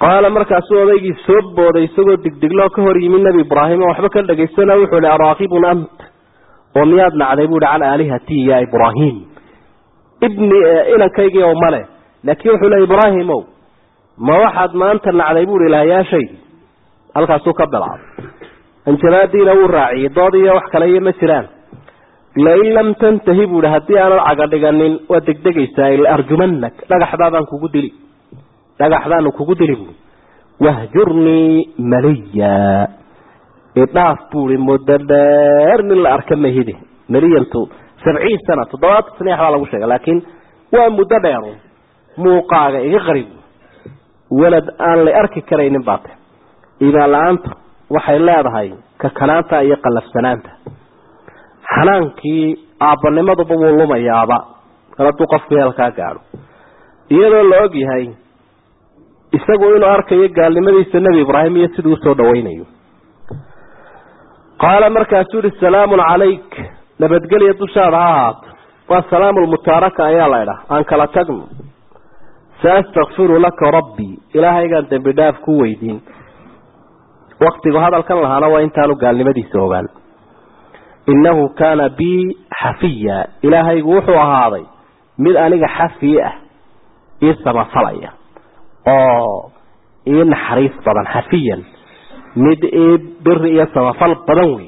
qaala markaasuu odaygii soo booday isagoo digdigloo ka hor yimi nebi ibraahim oo waxba ka dhegaysana wuxuu ihi araakibun ant oo miyaad nacday buuhi can aalihatii ya ibraahim ibni inankaygii oo male laakiin wuxuu le ibraahimow ma waxaad maanta nacday buuhi ilahayaashaydi halkaasuu ka bilaabay anjabaadiina wuu raaciyey dood iyo wax kale iyo ma jiraan lain lam tantahi buuhi haddii aanad caga dhiganin waad degdegaysaa arjumanak dhagaxdaadaan kugu dili dhagaxdaanu kugu dili buui wahjurnii maliya idhaaf buui muddo dheer nin la arka mahidi maliyantu sabciin sana toddobaatan saniix baa lagu sheega laakiin waa muddo dheeru muuqaaga iga qarib walad aan la arki karaynin baate iimaan la-aanta waxay leedahay kakanaanta iyo qallafsanaanta xanaankii aabbanimaduba wuu lumayaaba kal hadduu qofku heelkaa gaadho iyadoo la og yahay isagu inuu arkayo gaalnimadiisa nebi ibraahim iyo siduu usoo dhawaynayo qaala markaasuu yihi salaamun calayk nabadgelya dushaada ha ahaato waa salaamu lmutaaraka ayaa la idhaha aan kala tagno saastakfiru laka rabbii ilaahaygaan dembi dhaaf ku weydiin waktigu hadalkan lahaana waa intaanu gaalnimadiisa ogaan innahu kaana bii xafiya ilaahaygu wuxuu ahaaday mid aniga xafiye ah ii samafalaya oo ii naxariis badan xafiyan mid ii biri iyo samafal badan wey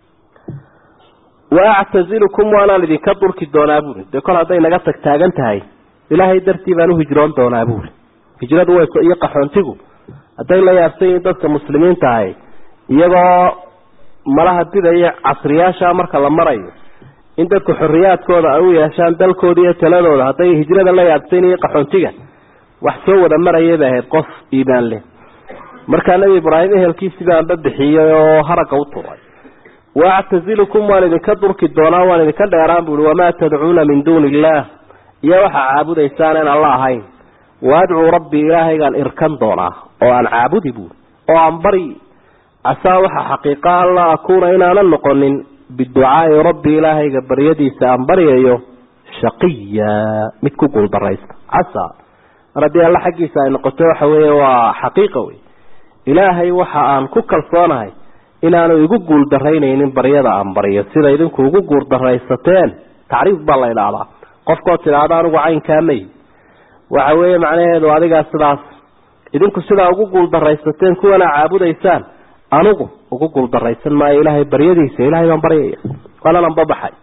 wa actazilukum waanaan idinka durki doonaa buuri dee kol hadday naga tag taagan tahay ilaahay dartii baan uhijroon doonaa buuri hijradu way iyo qaxoontigu hadday la yaabsan yihiin dadka muslimiinta ahay iyagoo malaha didaya casriyaasha marka la marayo in dadku xorriyaadkooda ay u yeeshaan dalkooda iyo taladooda hadday hijrada la yaabsan iyo qaxoontiga wax soo wada marayay bay ahayd qof iimaan leh markaa nebi ibraahim ehelkiisii baanba bixiyey oo haragga u turay waactazilukum waan idinka durki doonaa waan idinka dheeraan buui wamaa tadcuuna min duuni illaah iyo waxaa caabudaysaan in alla ahayn waadcuu rabbii ilaahaygaan irkan doonaa oo aan caabudi buui oo aan bari casaa waxa xaqiiqa an laa akuuna inaanan noqonin biducaai rabbi ilaahayga baryadiisa aan baryayo shaqiya mid ku guuldaraysta casa mar haddii alla xaggiisa ay noqoto waxa weeye waa xaqiiqa wey ilaahay waxa aan ku kalsoonahay inaanu igu guuldarraynaynin baryada aan baryo sida idinku ugu guuldaraysateen tacriif baa la idhaahdaa qofkoo tidhaahda anigu caynkaa may waxa weeye macnaheedu adigaa sidaas idinku sidaa ugu guuldaraysateen kuwana caabudaysaan anigu ugu guuldaraysan maayo ilaahay baryadiisa ilahay baan baryaya waananan babaxay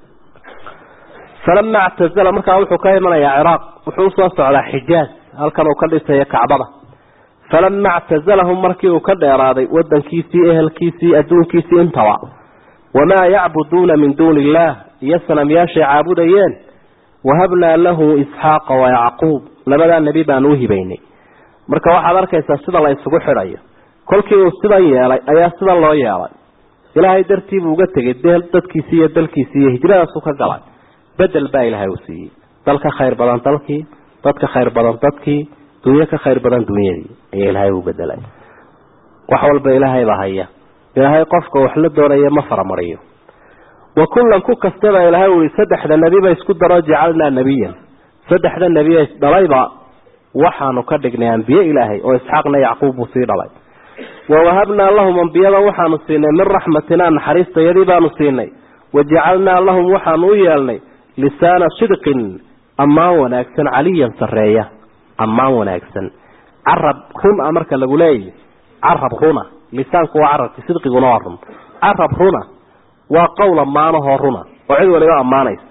falama actazala markaa wuxuu ka imanayaa ciraaq wuxuu usoo socdaa xijaaz halkan uu ka dhisayo kacbada falama actazalahum markii uu ka dheeraaday wadankiisii ehelkiisii adduunkiisii intaba wamaa yacbuduuna min duuni illaah iyo sanamyaashay caabudayeen wahabnaa lahu isxaaqa wayacquub labadaa nebi baan u hibaynay marka waxaad arkaysaa sida la isugu xidhayo kolkii uu sidan yeelay ayaa sidan loo yeelay ilaahay dartii buu uga tegay dadkiisii iyo dalkiisii iyo hijradaasuu ka galay bedel baa ilaahay uu siiyey dal ka khayr badan dalkii dad ka khayr badan dadkii dunyo ka khayr badan dunyadii ayaa ilaahay u bedelay wax walba ilaahay baa haya ilaahay qofka wax la doonaya ma faramariyo wa kullan ku kastaba ilaahay ui saddexda nebiba isku daro jacalnaa nebiyan saddexda nebiya isdhalayba waxaanu ka dhignay ambiye ilaahay oo isxaaqna yacquub buu sii dhalay wawahabnaa lahum ambiyada waxaanu siinay min raxmatinaa naxariistayadii baanu siinay wajacalnaa lahum waxaanu u yeelnay lisaana sidqin ammaan wanaagsan caliyan sareeya ammaan wanaagsan carab run a marka lagu leeyahy carab runa lisaanku waa carabki sidqiguna waa run carab runa waa qowl ammaanahoo runa oo cid waliba ammaanaysa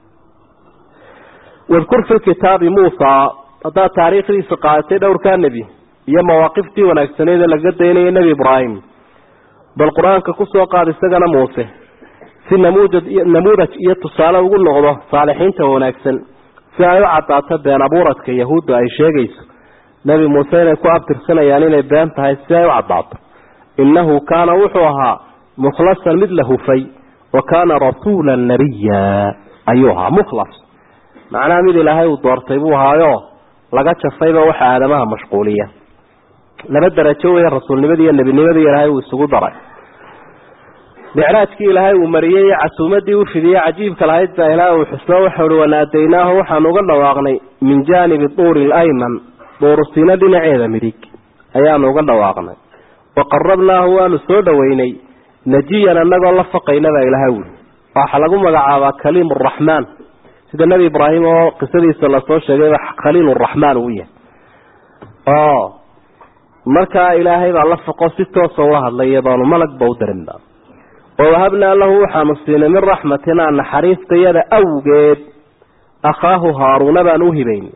wadkur fi kitaabi muusa haddaad taariikhdiisa qaadatay dhowrkaa nebi iyo mawaaqiftii wanaagsaneed ee laga daynaya nebi ibraahim bal qur-aanka kusoo qaad isagana muuse si namuudad namuudaj iyo tusaale ugu noqdo saalixiinta wanaagsan si ay u cadaato been abuuradka yahuudda ay sheegayso nebi muuse inay ku abtirsanayaan inay been tahay si ay u cadaato innahu kaana wuxuu ahaa mukhlasan mid la hufay wa kaana rasuulan nabiya ayuu ahaa mukhlas macnaha mid ilaahay uu doortay buu ahaayo laga jafayba waxa aadamaha mashquuliya laba darajo weeye rasuulnimadii iyo nebinimadii ilaahay uu isugu daray micraajkii ilaahay uu mariyey iyo casuumadii u fidiyey cajiibka lahayd baa ilaah uu xusno waxau hi wanaadaynaahu waxaanu uga dhawaaqnay min jaanibi duuri alayman duurusiino dhinaceeda midig ayaanu uga dhawaaqnay waqarabnaahu waanu soo dhoweynay najiyan anagoo la faqayna baa ilaha wuli waxaa lagu magacaabaa kaliim araxmaan sida nebi ibraahim oo qisadiisa lasoo sheegayba khaliil raxmaan uu yahay oo markaa ilaahay baa la faqo si toosa ula hadlay iyadoonu malagba u darinba wawahabnaa lahu waxaanu siinay min raxmatinaa naxariistayada awgeed akhaahu haaruuna baan u hibayn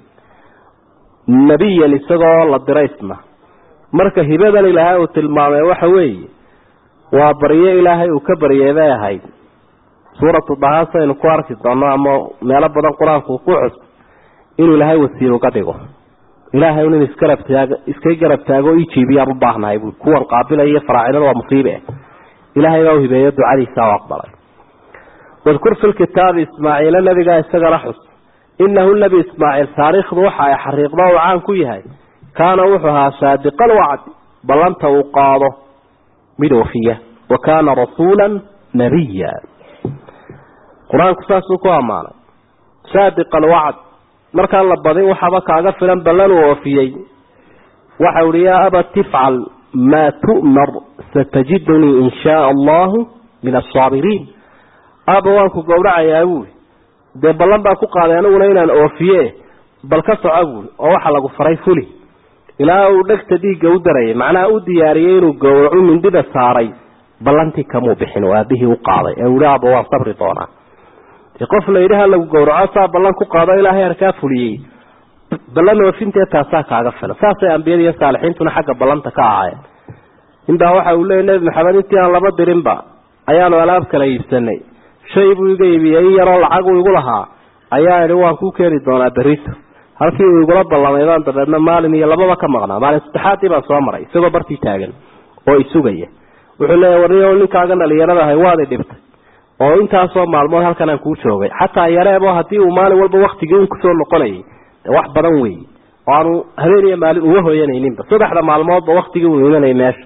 nebiyan isagoo la diraysna marka hibadan ilaahay uu tilmaamay waxa weeye waa baryo ilaahay uu ka baryay bay ahayd suuratu dahaas aynu ku arki doono ama meelo badan qur-aanku ku cus inuu ilaahay wasiir uga dhigo ilaahay un in isgarab taago iska garab taago ijiibiyaan u baahnahay bui kuwan qaabilaya faraacinada waa musiibe ilaahay baa u hibeeyo ducadiisa u aqbalay wadkur fi lkitaabi ismaaciila nabigaa isagana xus inahu nebi ismaaciil taariikhdu waxa ay xariiqdo uu caan ku yahay kaana wuxuu ahaa saadiqal wacdi ballanta uu qaado mid oofiya wa kaana rasuula nabiya qur-aanku saasuu ku ammaanay saadiq alwacd markaan la badin waxaaba kaaga filan ballan uu oofiyey waxa uhi yaa abat ifcal maa tu'mar satajidunii in shaaa allahu min asaabiriin aaba waan ku gowracayaa buuli dee ballan baan ku qaaday aniguna inaan oofiye bal ka soco buuli oo waxa lagu faray fuli ilaa uu dhegta dhiigga u darayay macnaha u diyaariyey inuu gowracu mindida saaray ballantii kamuu bixin oo aabihii u qaaday ee uhi aaba waan sabri doonaa qof la yidhi ha lagu gowraco saa ballan ku qaado ilaahay arkaa fuliyey ballan oofintee taasaa kaaga filan saasay ambiyada iyo saalixiintuna xagga ballanta ka ahaayeen inbaa waxa uu leeyay nebi maxamed intii aan laba dirinba ayaanu alaab kala iibsanay shay buu iga iibiyey in yaroo lacag uu igu lahaa ayaa idhi waan kuu keeni doonaa berito halkii uu igula ballamay baan dabeedna maalin iyo lababa ka maqnaa maalin saddexaadii baan soo maray isagoo bartii taagan oo isugaya wuxuu leeyahy warniyo ninkaaga dhalinyarada ahay waad i dhibtay oo intaasoo maalmood halkan aan kuu joogay xataa yareebo haddii uu maalin walba waktigii un kusoo noqonayay wax badan wey oo aanu habeen iyo maalin uga hoyanayninba saddexda maalmoodba waktigii uu imanayay meesha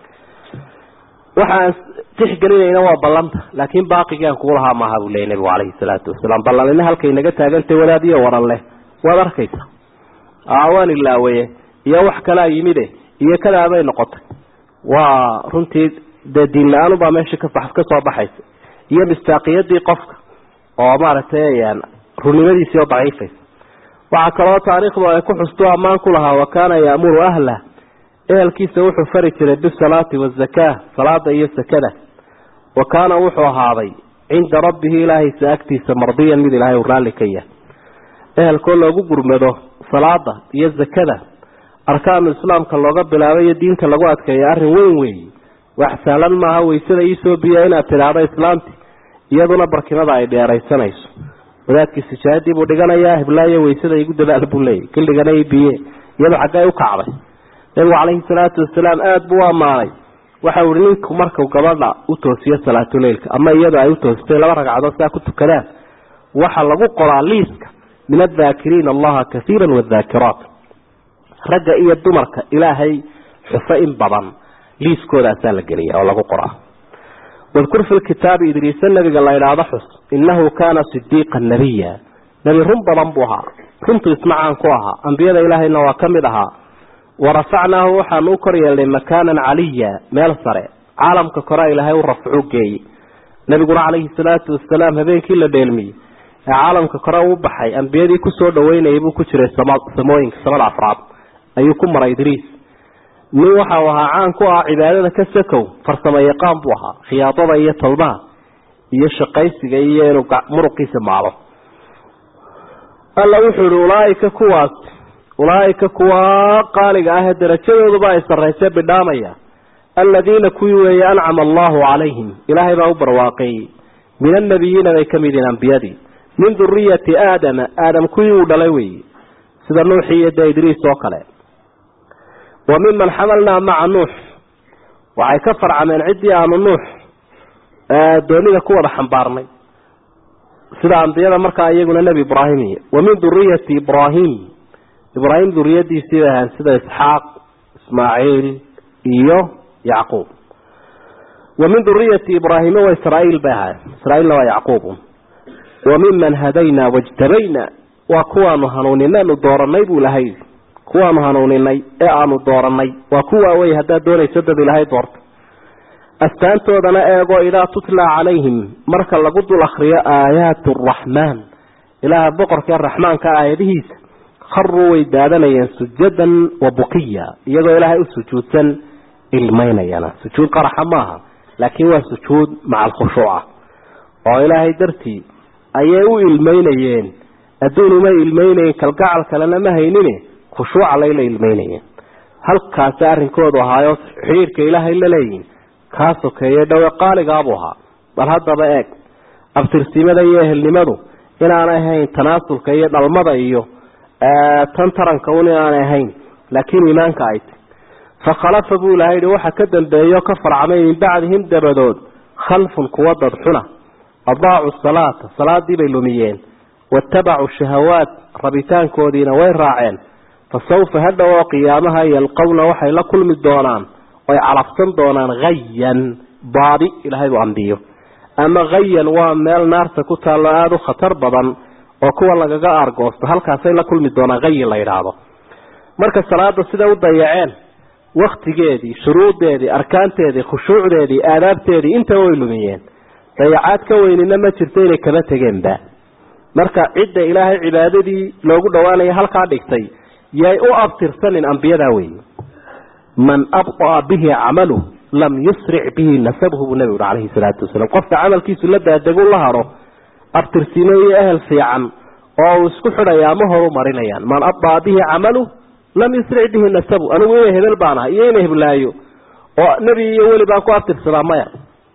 waxaan tixgelinayna waa ballanta laakiin baaqigii aan kugu lahaa maaha buu leeyay nabigu calayhi salaatu wasalaam ballanina halkay naga taagantay wadaadiyo waran leh waad arkaysa waan ilaawaye iyo wax kalaa yimide iyo kadaabay noqotay waa runtii dee diin la-aanubaa meesha ka kasoo baxaysa iyo mistaaqiyadii qofka oo maaragtay runnimadiisii oo daciifaysa waxaa kaloo taariikhdu ay ku xustu ammaan ku lahaa wa kaana yaamuru ahlah ehelkiisa wuxuu fari jiray bisalaati wazakaa salaada iyo sakada wa kaana wuxuu ahaaday cinda rabbihi ilaahaysa agtiisa mardiyan mid ilaahay uu raalli ka yahay ehelkoo loogu gurmado salaada iyo zakada arkaanu islaamka looga bilaabay iyo diinta lagu adkeeya arrin weyn weeye wax sahlan maaha waysada iisoo biya inaad tidhaahdo islaamti iyaduna barkimada ay dheeraysanayso wadaadkii sijaadii buu dhiganayaa hiblaayo waysada igu dadaal buu leeyay kildhigana i biye iyadu xaggay u kacday nabigu calayhi salaatu wasalaam aada buu u ammaanay waxau ihi ninku markuu gabadha u toosiyo salaatuleylka ama iyadu ay u toositay laba ragcadood saa ku tukadaan waxaa lagu qoraa liiska min adhaakiriina allaha kaiira wadaakiraat ragga iyo dumarka ilaahay xuso in badan liiskoodaasaa la geliya oo lagu qoraa wadkur fi lkitaabi idriisa nabiga la idhaahdo xus innahu kaana sidiiqa nabiya nebi run badan buu ahaa runtu ismacaan ku ahaa ambiyada ilaahayna waa ka mid ahaa warafacnaahu waxaanu u kor yeelnay makaanan caliya meel sare caalamka korea ilaahay u rafcu geeyey nabiguna calayhi salaatu wasalaam habeenkii la dheelmiyey ee caalamka kore u baxay ambiyadii kusoo dhaweynayay buu ku jiray samooyinka samada afraad ayuu ku maray idriis nin waxa uu ahaa caan ku ah cibaadada ka sakow farsamo yaqaan buu ahaa khiyaadada iyo talbaha iyo shaqaysiga iyo inuu muruqiisa maalo alla wuxuu ihi ulaaika kuwaas ulaaika kuwa qaaliga ah ee darajadooduba ay sarrayse bidhaamaya aladiina kuwii weeye ancama allahu calayhim ilaahay baa u barwaaqeeyey min annabiyiina bay ka mid yihiin ambiyadii min duriyati aadama aadam kuwii uu dhalay weeye sida nuuxii iyo dee idriis oo kale wa miman xamalnaa maca nuux waxay ka farcameen ciddii aanu nuux doonida ku wada xambaarnay sida ambiyada markaa iyaguna nebi ibraahim iyo wa min duriyati ibraahim ibraahim duriyadiisii bay ahaan sida isxaaq ismaaciil iyo yacquub wa min duriyati ibraahima wa israaiil bay ahaayeen israaiilna waa yacquub wa miman hadaynaa wajtabayna waa kuwaanu hanuuninanu dooranay buu lahay kuwaanu hanuuninay ee aanu dooranay waa kuwaa wey haddaad doonayso dad ilaahay doorta astaantoodana eego idaa tutla calayhim marka lagu dul akriyo aayaatu araxmaan ilaaha boqorkee raxmaanka aayadihiisa kharuu way daadanayeen sujadan wa bukiya iyagoo ilaahay u sujuudsan ilmaynayana sujuud qaraxa maaha laakiin waa sujuud maca alkhushuuca oo ilaahay dartii ayay u ilmaynayeen adduun uma ilmaynayen kalgacal kalena ma haynine khushuuca layla ilmaynayeen halkaasi arrinkoodu ahaayo xidhiirka ilaahay la leeyihin kaa sokeeye dhowe qaaligaabuu ahaa bal haddaba eeg abtirsimada iyo ehelnimadu inaanay ahayn tanaasulka iyo dhalmada iyo tan taranka un inaanay ahayn laakiin iimaanka ay tay fakhalafa buu ilahay yihi waxa ka dambeeyo ka farcamay min bacdihim dabadood khalfun kuwa dad xuna adaacu salaata salaadii bay lumiyeen watabacuu shahawaat rabitaankoodiina way raaceen fa sawfa hadhow oo qiyaamaha yalqowna waxay la kulmi doonaan oy calafsan doonaan hayan baadi ilahay buu ambiyo ama hayan waa meel naarta ku taallo aada u khatar badan oo kuwa lagaga aargoosto halkaasay la kulmi doonaan hayin la yidhaahdo marka salaada siday u dayaceen waktigeedii shuruudeedii arkaanteedii khushuucdeedii aadaabteedii intaba way lumiyeen dayacaad ka weynina ma jirto inay kaba tegeenba marka cidda ilaahay cibaadadii loogu dhawaanaya halkaa dhigtay yay u abtirsanin ambiyadaa weeye man abطa'a bihi camaluh lam yusric bihi nasabhu buu nebigu ui calayhi salaatu wasalaam qofka camalkiisu la daadegu la haro abtirsimo iyo ehel fiican oo uu isku xidhayaa ma horu marinayaan man abطa'a bihi camaluh lam yusric bihi nasabu anigu ina hebel baan aha iyo ina heblaayo oo nebi iyo weli baan ku abtirsadaa maya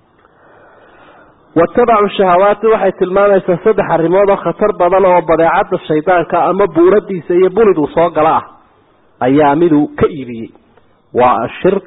watabacu shahawaati waxay tilmaamaysaa saddex arrimood oo khatar badan oo badeecada shaydaanka ama buuradiisa iyo buniduu soo gala ah ayaa miduu ka iibiyey waa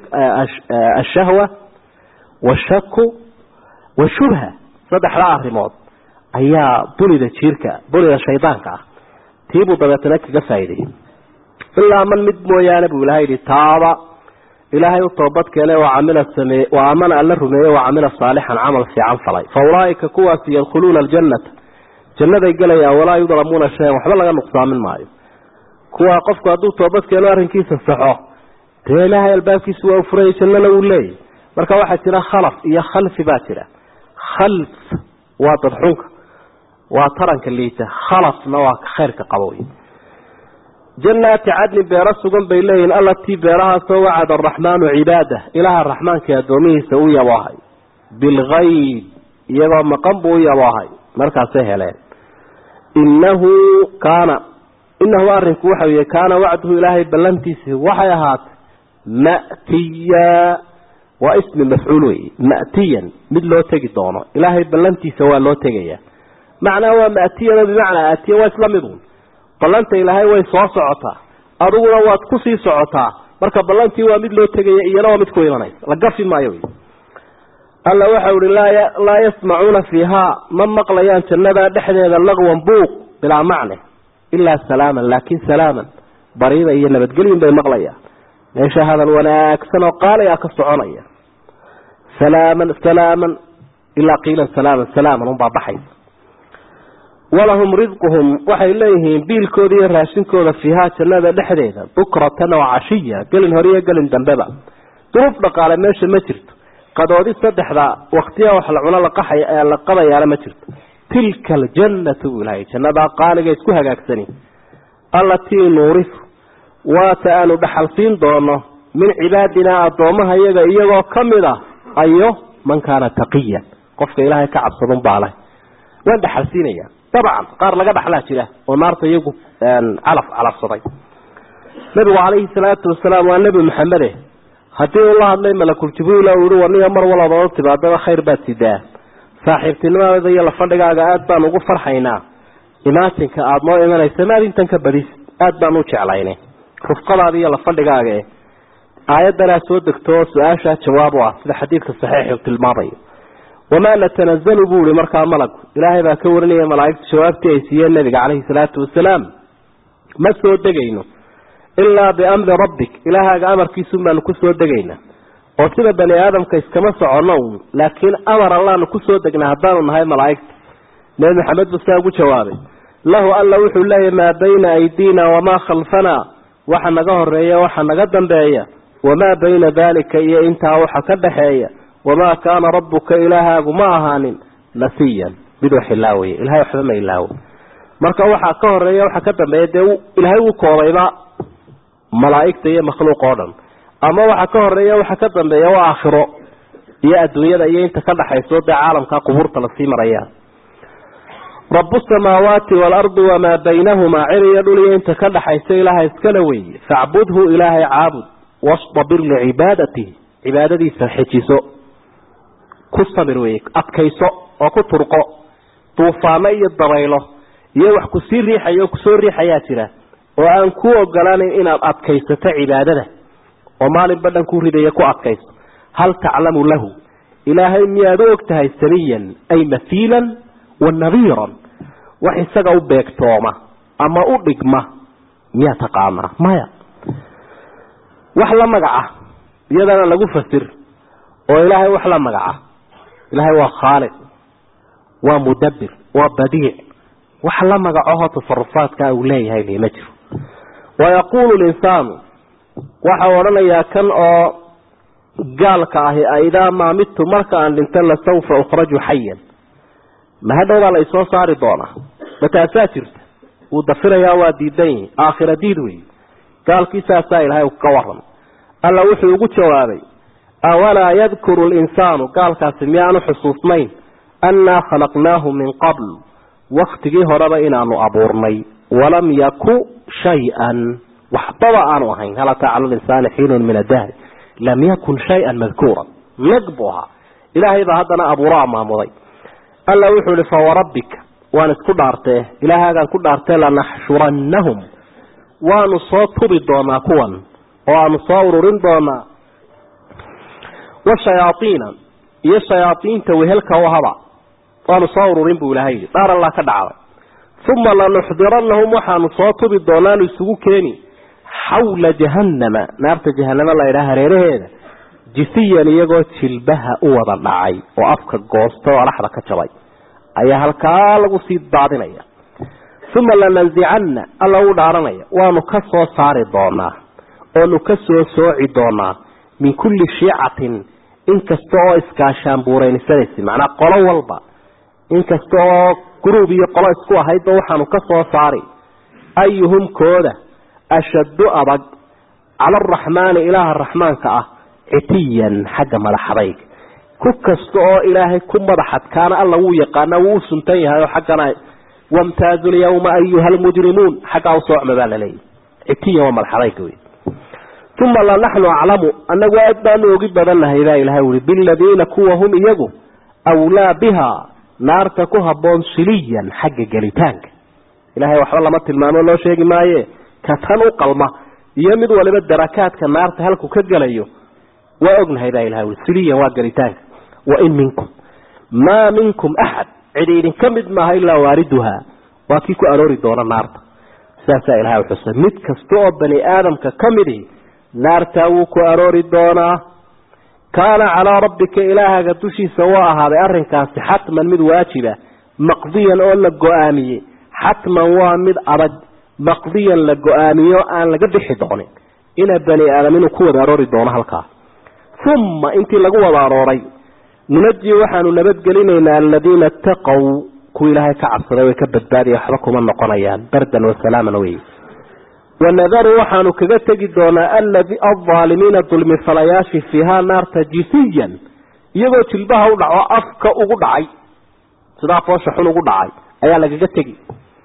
ashahwa washaku washubha saddexda arrimood ayaa bunida jiirka bunida shaydaanka ah tiibuu dabeetana kaga faa'ideeyey ilaa man mid mooyaane buu ilahay yihi taaba ilaahay u toobad keene waa camila sameeye waa amana alla rumeeye waa camila saalixan camal fiican falay fa ulaaika kuwaasi yadkhuluuna aljannata jannaday gelayaan walaa yudlamuuna shayan waxba laga nuqsaamin maayo kuwaa qofku hadduu toobad keeno arrinkiisa saxo dee ilaahay albaabkiisu waa u furaya jannana wuu leeyahy marka waxaa jira khalaf iyo khalfi baa jira khalf waa dadxunka waa taranka liita khalafna waa khayrka qabowy jannaati cadnin beero sugan bay leeyihin allatii beerahaasoo wacada araxmaanu cibaadah ilaaha raxmaankai addoomihiisa u yaboohay bilgayb iyagoo maqan buu u yaboohay markaasay heleen innahu kaana innahu arrinku waxa weye kaana wacduhu ilaahay ballantiisi waxay ahaatay ma'tiya waa ismi mafcuul wey ma'tiyan mid loo tegi doono ilaahay ballantiisa waa loo tegaya macnaa waa ma'tiyano bimacnaa aatiya waa isla midun ballanta ilaahay way soo socotaa adiguna waad kusii socotaa marka ballantii waa mid loo tegaya iyana waa mid ku imanaysa la gafi maayo wy alla waxau ihi laa yasmacuuna fiihaa ma maqlayaan jannada dhexdeeda laqwan buuq bilaa macne ilaa salaaman laakin salaaman bariida iyo nabadgelyin bay maqlayaan meesha hadal wanaagsan oo qaali ah ka soconaya salaaman salaaman ilaa qiilan salaaman salaaman unbaa baxaysa walahum ridquhum waxay leeyihiin biilkooda iyo raashinkooda fiihaa jannada dhexdeeda bukratan oo cashiya gelin hore iyo gelin dambeba duruuf dhaqaale meesha ma jirto qadoodi saddexda waktiya wax la cuno laqaxay la qabayaana ma jirto tilka aljannatu buu ilahay jannadaa qaaliga isku hagaagsani allatii nuurifu waata aanu dhaxalsiin doono min cibaadinaa addoomaha iyaga iyagoo ka mid ah ayo man kaana taqiyan qofka ilaahay ka cabsadun baa leh waan dhaxalsiinaya dabcan qaar laga dhaxlaa jira oo naarta iyagu calaf calafsaday nabigu calayhi salaatu wasalaam waa nebi maxamede haddii uu la hadlay malakul jibriil oo yihi warniga mar walaba timaadaba khayr baad sidaa saaxiibtinimadeeda iyo lafadhigaaga aada baan ugu farxaynaa imaatinka aada noo imanaysa maad intan ka badis aada baan u jeclaynay rufqadaada iyo lafadhigaaga e aayaddanaa soo degto oo su-aashaa jawaab u ah sida xadiidka saxiixu tilmaamayo wamaa natanazalu buu ihi markaa malagu ilaahay baa ka warinaya malaaigta jawaabtii ay siiyeen nabiga caleyhi salaatu wasalaam ma soo degayno ilaa biamri rabbik ilaahaaga amarkiisun baanu ku soo degaynaa oo sida bani aadamka iskama soconno un laakiin amar allaanu kusoo degnaa haddaanu nahay malaa'igta nebi maxamed buu saa ugu jawaabay lahu alla wuxuu leeyahy maa bayna aydiina wamaa khalfanaa waxa naga horeeya waxa naga dambeeya wamaa bayna daalika iyo intaa waxa ka dhaxeeya wamaa kaana rabbuka ilaahaagu ma ahaanin nasiyan mid wax ilaawaya ilahay waxba ma ilaawo marka waxaa ka horeeya waxa ka dambeeya dee ilaahay wuu koobayba malaa'igta iyo makhluuq oo dhan ama waxa ka horeeya waxa ka dambeeya waa aakhiro iyo adduunyada iyo inta ka dhaxayso dee caalamka qubuurta lasii maraya rabu samaawaati waalardi wamaa baynahumaa cir iyo dhul iyo inta ka dhaxaysa ilaaha iskala weeye facbudhu ilaahay caabud wastabir licibaadatihi cibaadadiisa xejiso ku sabir weye adkayso oo ku turqo duufaano iyo dabaylo iyo wax kusii riixaya oo kusoo riixayaa jira oo aan ku ogolaanin inaad adkaysato cibaadada oo maalinba dhan ku ridaya ku adkayso hal taclamu lahu ilaahay miyaad u og tahay samiyan ay mahiilan wa nadiiran wax isaga u beegtooma ama u dhigma miyaa taqaanaa maya wax la magaca iyadana lagu fasir oo ilaahay wax la magaca ilaahay waa khaaliq waa mudabbir waa badiic wax la magacaho tasarufaadkaa uu leeyahay li ma jiro wayaquulu linsaanu waxau odhanayaa kan oo gaalka ahi aidaa maa midtu marka aan dhinta lasawfa ukhraju xayan mahadhowbaa la isoo saari doonaa mataasaa jirta wuu dafirayaa waa diidan yihi aakhira diid wey gaalkiisaasaa ilaahay ka waran alla wuxuu ugu jawaabay awalaa yadkuru linsaanu gaalkaasi miyaanu xusuusnayn annaa khalaqnaahu min qabl waktigii horeba inaanu abuurnay walam yaku shay-an waxbaba aanu ahayn hal ataa cala linsaani xiinun min adahri lam yakun shay-an madkuuran nag buu ahaa ilaahay baa haddana abuuraa maamuday alla wuxuu ihi fawarabbika waan isku dhaartee ilaahaagaan ku dhaartee lanaxshurannahum waanu soo tubi doonaa kuwan oo aanu soo ururin doonaa washayaaiina iyo shayaaiinta wehelka u haba waanu soo ururin buu ilaahay yidhi dhaar allaa ka dhacday uma lanuxdirannahum waxaanu soo tubi doonaanu isugu keeni xawla jahannama naarta jahanamo laydhaha hareeraheeda jisiyan iyagoo jilbaha u wada dhacay oo afka goosta oo alaxda ka jabay ayaa halkaa lagu sii daadinaya uma lananzicanna alla u dhaaranaya waanu ka soo saari doonaa oonu ka soo sooci doonaa min kulli shiicatin inkasta oo iskaashaanbuuraynisanaysa macnaa qolo walba inkasta oo gruub iyo qolo isku ahaydba waxaanu ka soo saari ayuhum kooda ashaddu adag cala araxmaani ilaaha raxmaanka ah citiyan xagga madaxadayg ku kasta oo ilaahay ku madaxadkaana alla wuu yaqaana wuu u suntan yahay oo xaggana wamtaazu lyawma ayuha almujrimuun xaggaa u soocma baa laleeyahy citiyan waa madaxadayga wey uma lanaxnu aclamu annagu aad baanu ogi badannahay baa ilahay ui biladiina kuwa hum iyagu awlaa biha naarta ku habboon siliyan xagga gelitaanka ilahay waxba lama tilmaamo loo sheegi maaye ka tan u qalma iyo mid waliba darakaadka naarta halku ka gelayo waa ognahay baa ilahay ui siliyan waa gelitaanka wain minkum maa minkum axad cidi idinka mid maaha ilaa waariduhaa waa kii ku aroori doona naarta saasaa ilahay uxusay mid kasta oo bani aadamka ka midi naartaa wuu ku aroori doonaa kaana calaa rabbika ilaahaga dushiisa waa ahaaday arrinkaasi xatman mid waajiba maqdiyan oo la go-aamiyey xatman waa mid adag maqdiyan la go-aamiyo aan laga bixi doonin ina bani aadam inuu ku wada aroori doono halkaa uma intii lagu wada arooray nunaji waxaanu nabadgelinaynaa aladiina itaqow kuwa ilaahay ka cabsaday way ka badbaadaya waxba kuma noqonayaan bardan wasalaaman wey wanadaru waxaanu kaga tegi doonaa alaalimiina dulmifalayaashii fiihaa naarta jisiyan iyagoo jilbaha u dhaco afka ugu dhacay sidaa foosha xun ugu dhacay ayaa lagaga tegi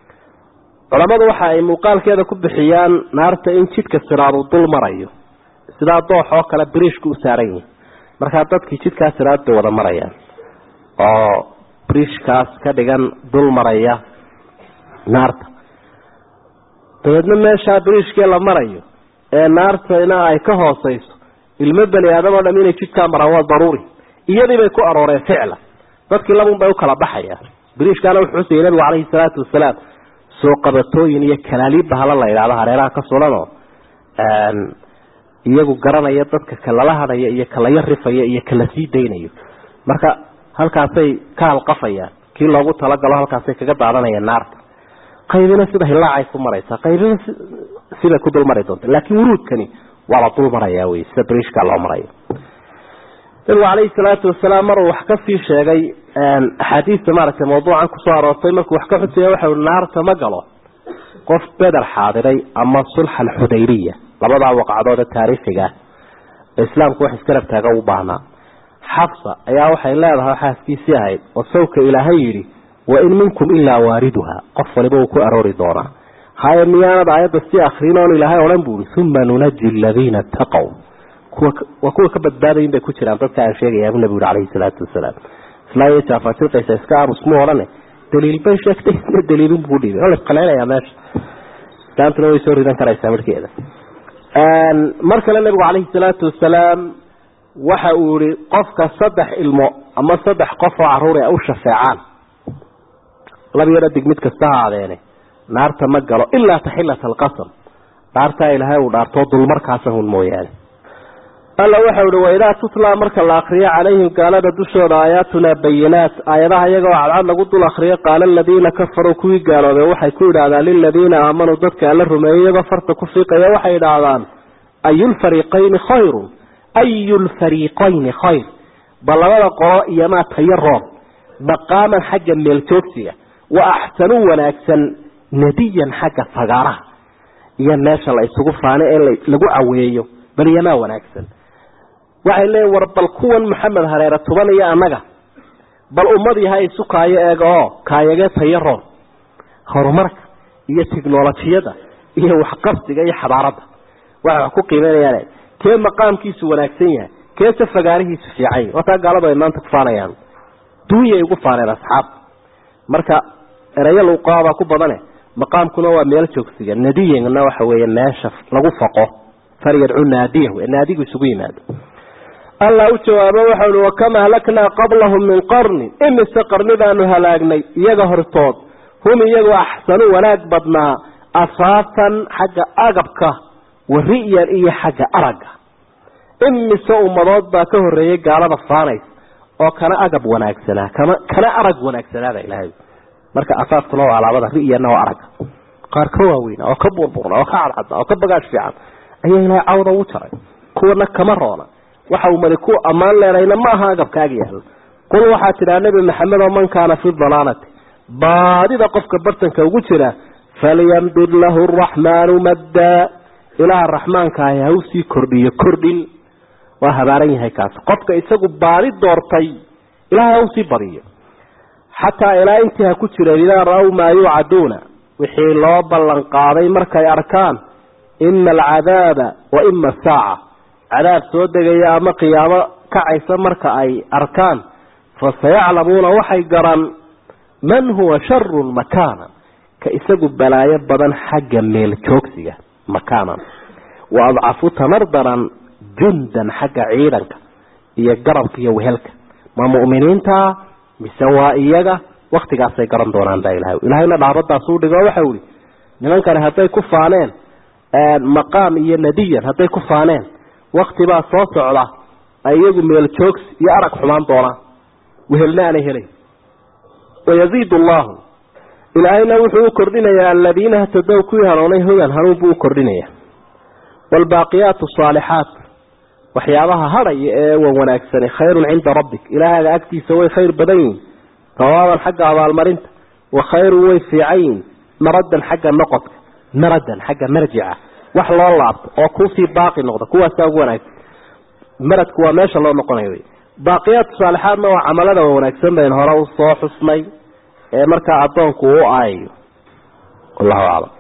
culammadu waxa ay muuqaalkeeda ku bixiyaan naarta in jidhka siraadu dul marayo sidaa doox oo kale biriishka u saaran yihin markaa dadkii jidkaa siraad bay wada marayaan oo biriishkaas ka dhigan dul maraya naarta dabeedna meeshaa biriishkee la marayo ee naartana ay ka hooseyso ilmo bani aadam oo dham inay jidkaa maraan waa daruuri iyadii bay ku arooreen ficla dadkii labun bay u kala baxayaan biriishkaana wuxuu xusayay nabigu calayhi salaatu wasalaam soo qabatooyin iyo kalaaliib bahala la yidhahdo hareeraha ka sulanoo iyagu garanaya dadka kalala hadhaya iyo kalaya rifaya iyo kala sii daynayo marka halkaasay ka halqafayaan kii loogu talagalo halkaasay kaga daadanayaan naarta qaybina sida hilaacay ku maraysaa qaybina sibay ku dulmari doonta laakiin wuruudkani waa la dul marayaa wey sida brishka loo marayo nabigu calayhi salaatu wasalaam maruu wax kasii sheegay axaadiista maaragtay mawduucan kusoo aroortay markuu wax ka xusaya waxa ui naarta ma galo qof beder xaadiray ama sulxa alxudaybiya labadaa waqcadood ee taariikhiga ah ee islaamku wax iskarab taaga u baahnaa xabsa ayaa waxay leedahay xaaskiisii ahayd oo sawka ilaahay yidhi wa in minkum ilaa waariduha qof waliba uu ku aroori doonaa haya miyaanad aayadda si akrin oon ilaahay odhan bu ihi uma nunaji aladiina taqow kuwa waa kuwa ka badbaadayin bay ku jiraan dadka aan sheegayaa bu nabigu yhi calayhi salaatu wasalaam islaayo jaafatilqaysa iska aamus mu odhane daliil bay sheegtay isna daliilun buu dhiibay oo la isqaleynaya meesha islaamtuna way soo ridan karaysaa markeeda mar kale nabigu calayhi salaatu wasalaam waxa uu yihi qofka saddex ilmo ama saddex qof oo caruur a u shafeecaan laba yaro dig mid kasta ha adeene naarta ma galo ilaa taxilata alqasam dhaartaa ilaahay uu dhaartoo dulmarkaasa hun mooyaane alla waxau ihi waidaa tutlaa marka la akriyo calayhim gaalada dushooda aayaatuna bayinaat aayadaha iyagoo cadcad lagu dul akriyo qaala aladiina kafaruu kuwii gaaloobay waxay ku idhaahdaan liladiina aamanuu dadka alla rumeeyey iyagoo farta ku fiiqaya waxay idhaahdaan ayulfariiqayni khayrun ayu lfariiqayni khayr bal labada qolo iyomaa tayo roon maqaaman xagga meeljoogsiga wa axsanu wanaagsan nadiyan xagga fagaaraha iyo meesha la isugu faano ee lagu caweeyo bal iyomaa wanaagsan waxay leeyiin war bal kuwan maxamed hareere tuban iyo annaga bal ummadii ha isu kaayo eega oo kaayagee tayo roon horumarka iyo tiknolojiyada iyo waxqabsiga iyo xadaaradda waxay wax ku qiimeynayaan kee maqaamkiisu wanaagsan yahay keese fagaarihiisu fiican yahy wataa gaaladu ay maanta ku faanayaan duunyay ugu faaneen asxaab marka erayo luuqaabaa ku badane maqaamkuna waa meel joogsiga nadiyana waxa weeye meesha lagu faqo falyadcu naadiyahu ee naadigu isugu yimaado allah u jawaabo waxau hi wakama halaknaa qablahum min qarnin imise qarni baanu halaagnay iyaga hortood hum iyagu axsanu wanaag badnaa asaafan xagga agabka wa ri'yan iyo xagga aragga imise ummadood baa ka horreeyay gaalada faanays oo kana agab wanaagsanaa kama kana arag wanaagsanaada ilaahay marka asaaskuna waa alaabada ri'yanna waa aragga qaar ka waaweyna oo ka burburna oo ka cadcadna oo ka bagaash fiican ayaa ilaahay cawda ugu jaray kuwana kama roona waxa uu mali ku ammaan leenayna ma aha agabkaaga yaalo qul waxaa tidhaha nebi maxamed oo man kaana fi dalaalati baadida qofka bartanka ugu jira falyamdud lahu araxmaanu maddaa ilaaha raxmaankaahi ha usii kordhiyo kordhin waa habaaran yahay kaas qofka isagu baadi doortay ilahay ha usii badiyo xataa ilaa intii ha ku jireen idaa ra-w maa yuucaduuna wixii loo ballan qaaday markay arkaan ima alcadaaba wa ima asaaca cadaab soo degaya ama qiyaamo kacaysa marka ay arkaan fasayaclamuuna waxay garan man huwa sharun makaana ka isagu balaayo badan xagga meel joogsiga makaanan wa adcafu tamardaran jundan xagga ciidanka iyo garabka iyo wehelka ma mu'miniinta mise waa iyaga waktigaasay garan doonaan baa ilahay ilahayna dhaabadaas u dhigo waxau ihi nimankani hadday ku faaneen maqaam iyo nadiyan hadday ku faaneen wakti baa soo socda ay iyagu meel joogsi iyo arag xumaan doonaan wehelna aanay helayn wayaziid allahu ilaahayna wuxuu u kordhinayaa aladiina hatadow kuwii hanuunay hudan hanuun buu u kordhinaya waalbaaqiyaatu saalixaat waxyaabaha hadhaya ee wan wanaagsani khayrun cinda rabbik ilaahaaga agtiisa way khayr badan yihin sawaaban xagga abaalmarinta wa khayrun way fiican yihin maradan xagga noqodka maradan xagga marjica wax loo laabto oo kuusii baaqi noqda kuwaasaa ugu wanaagsan maradku waa meesha loo noqonayo wy baaqiyaatu saalixaadna waa camalada wanaagsan bayn hore usoo xusnay ee markaa addoonku u aayayo wallahu aclam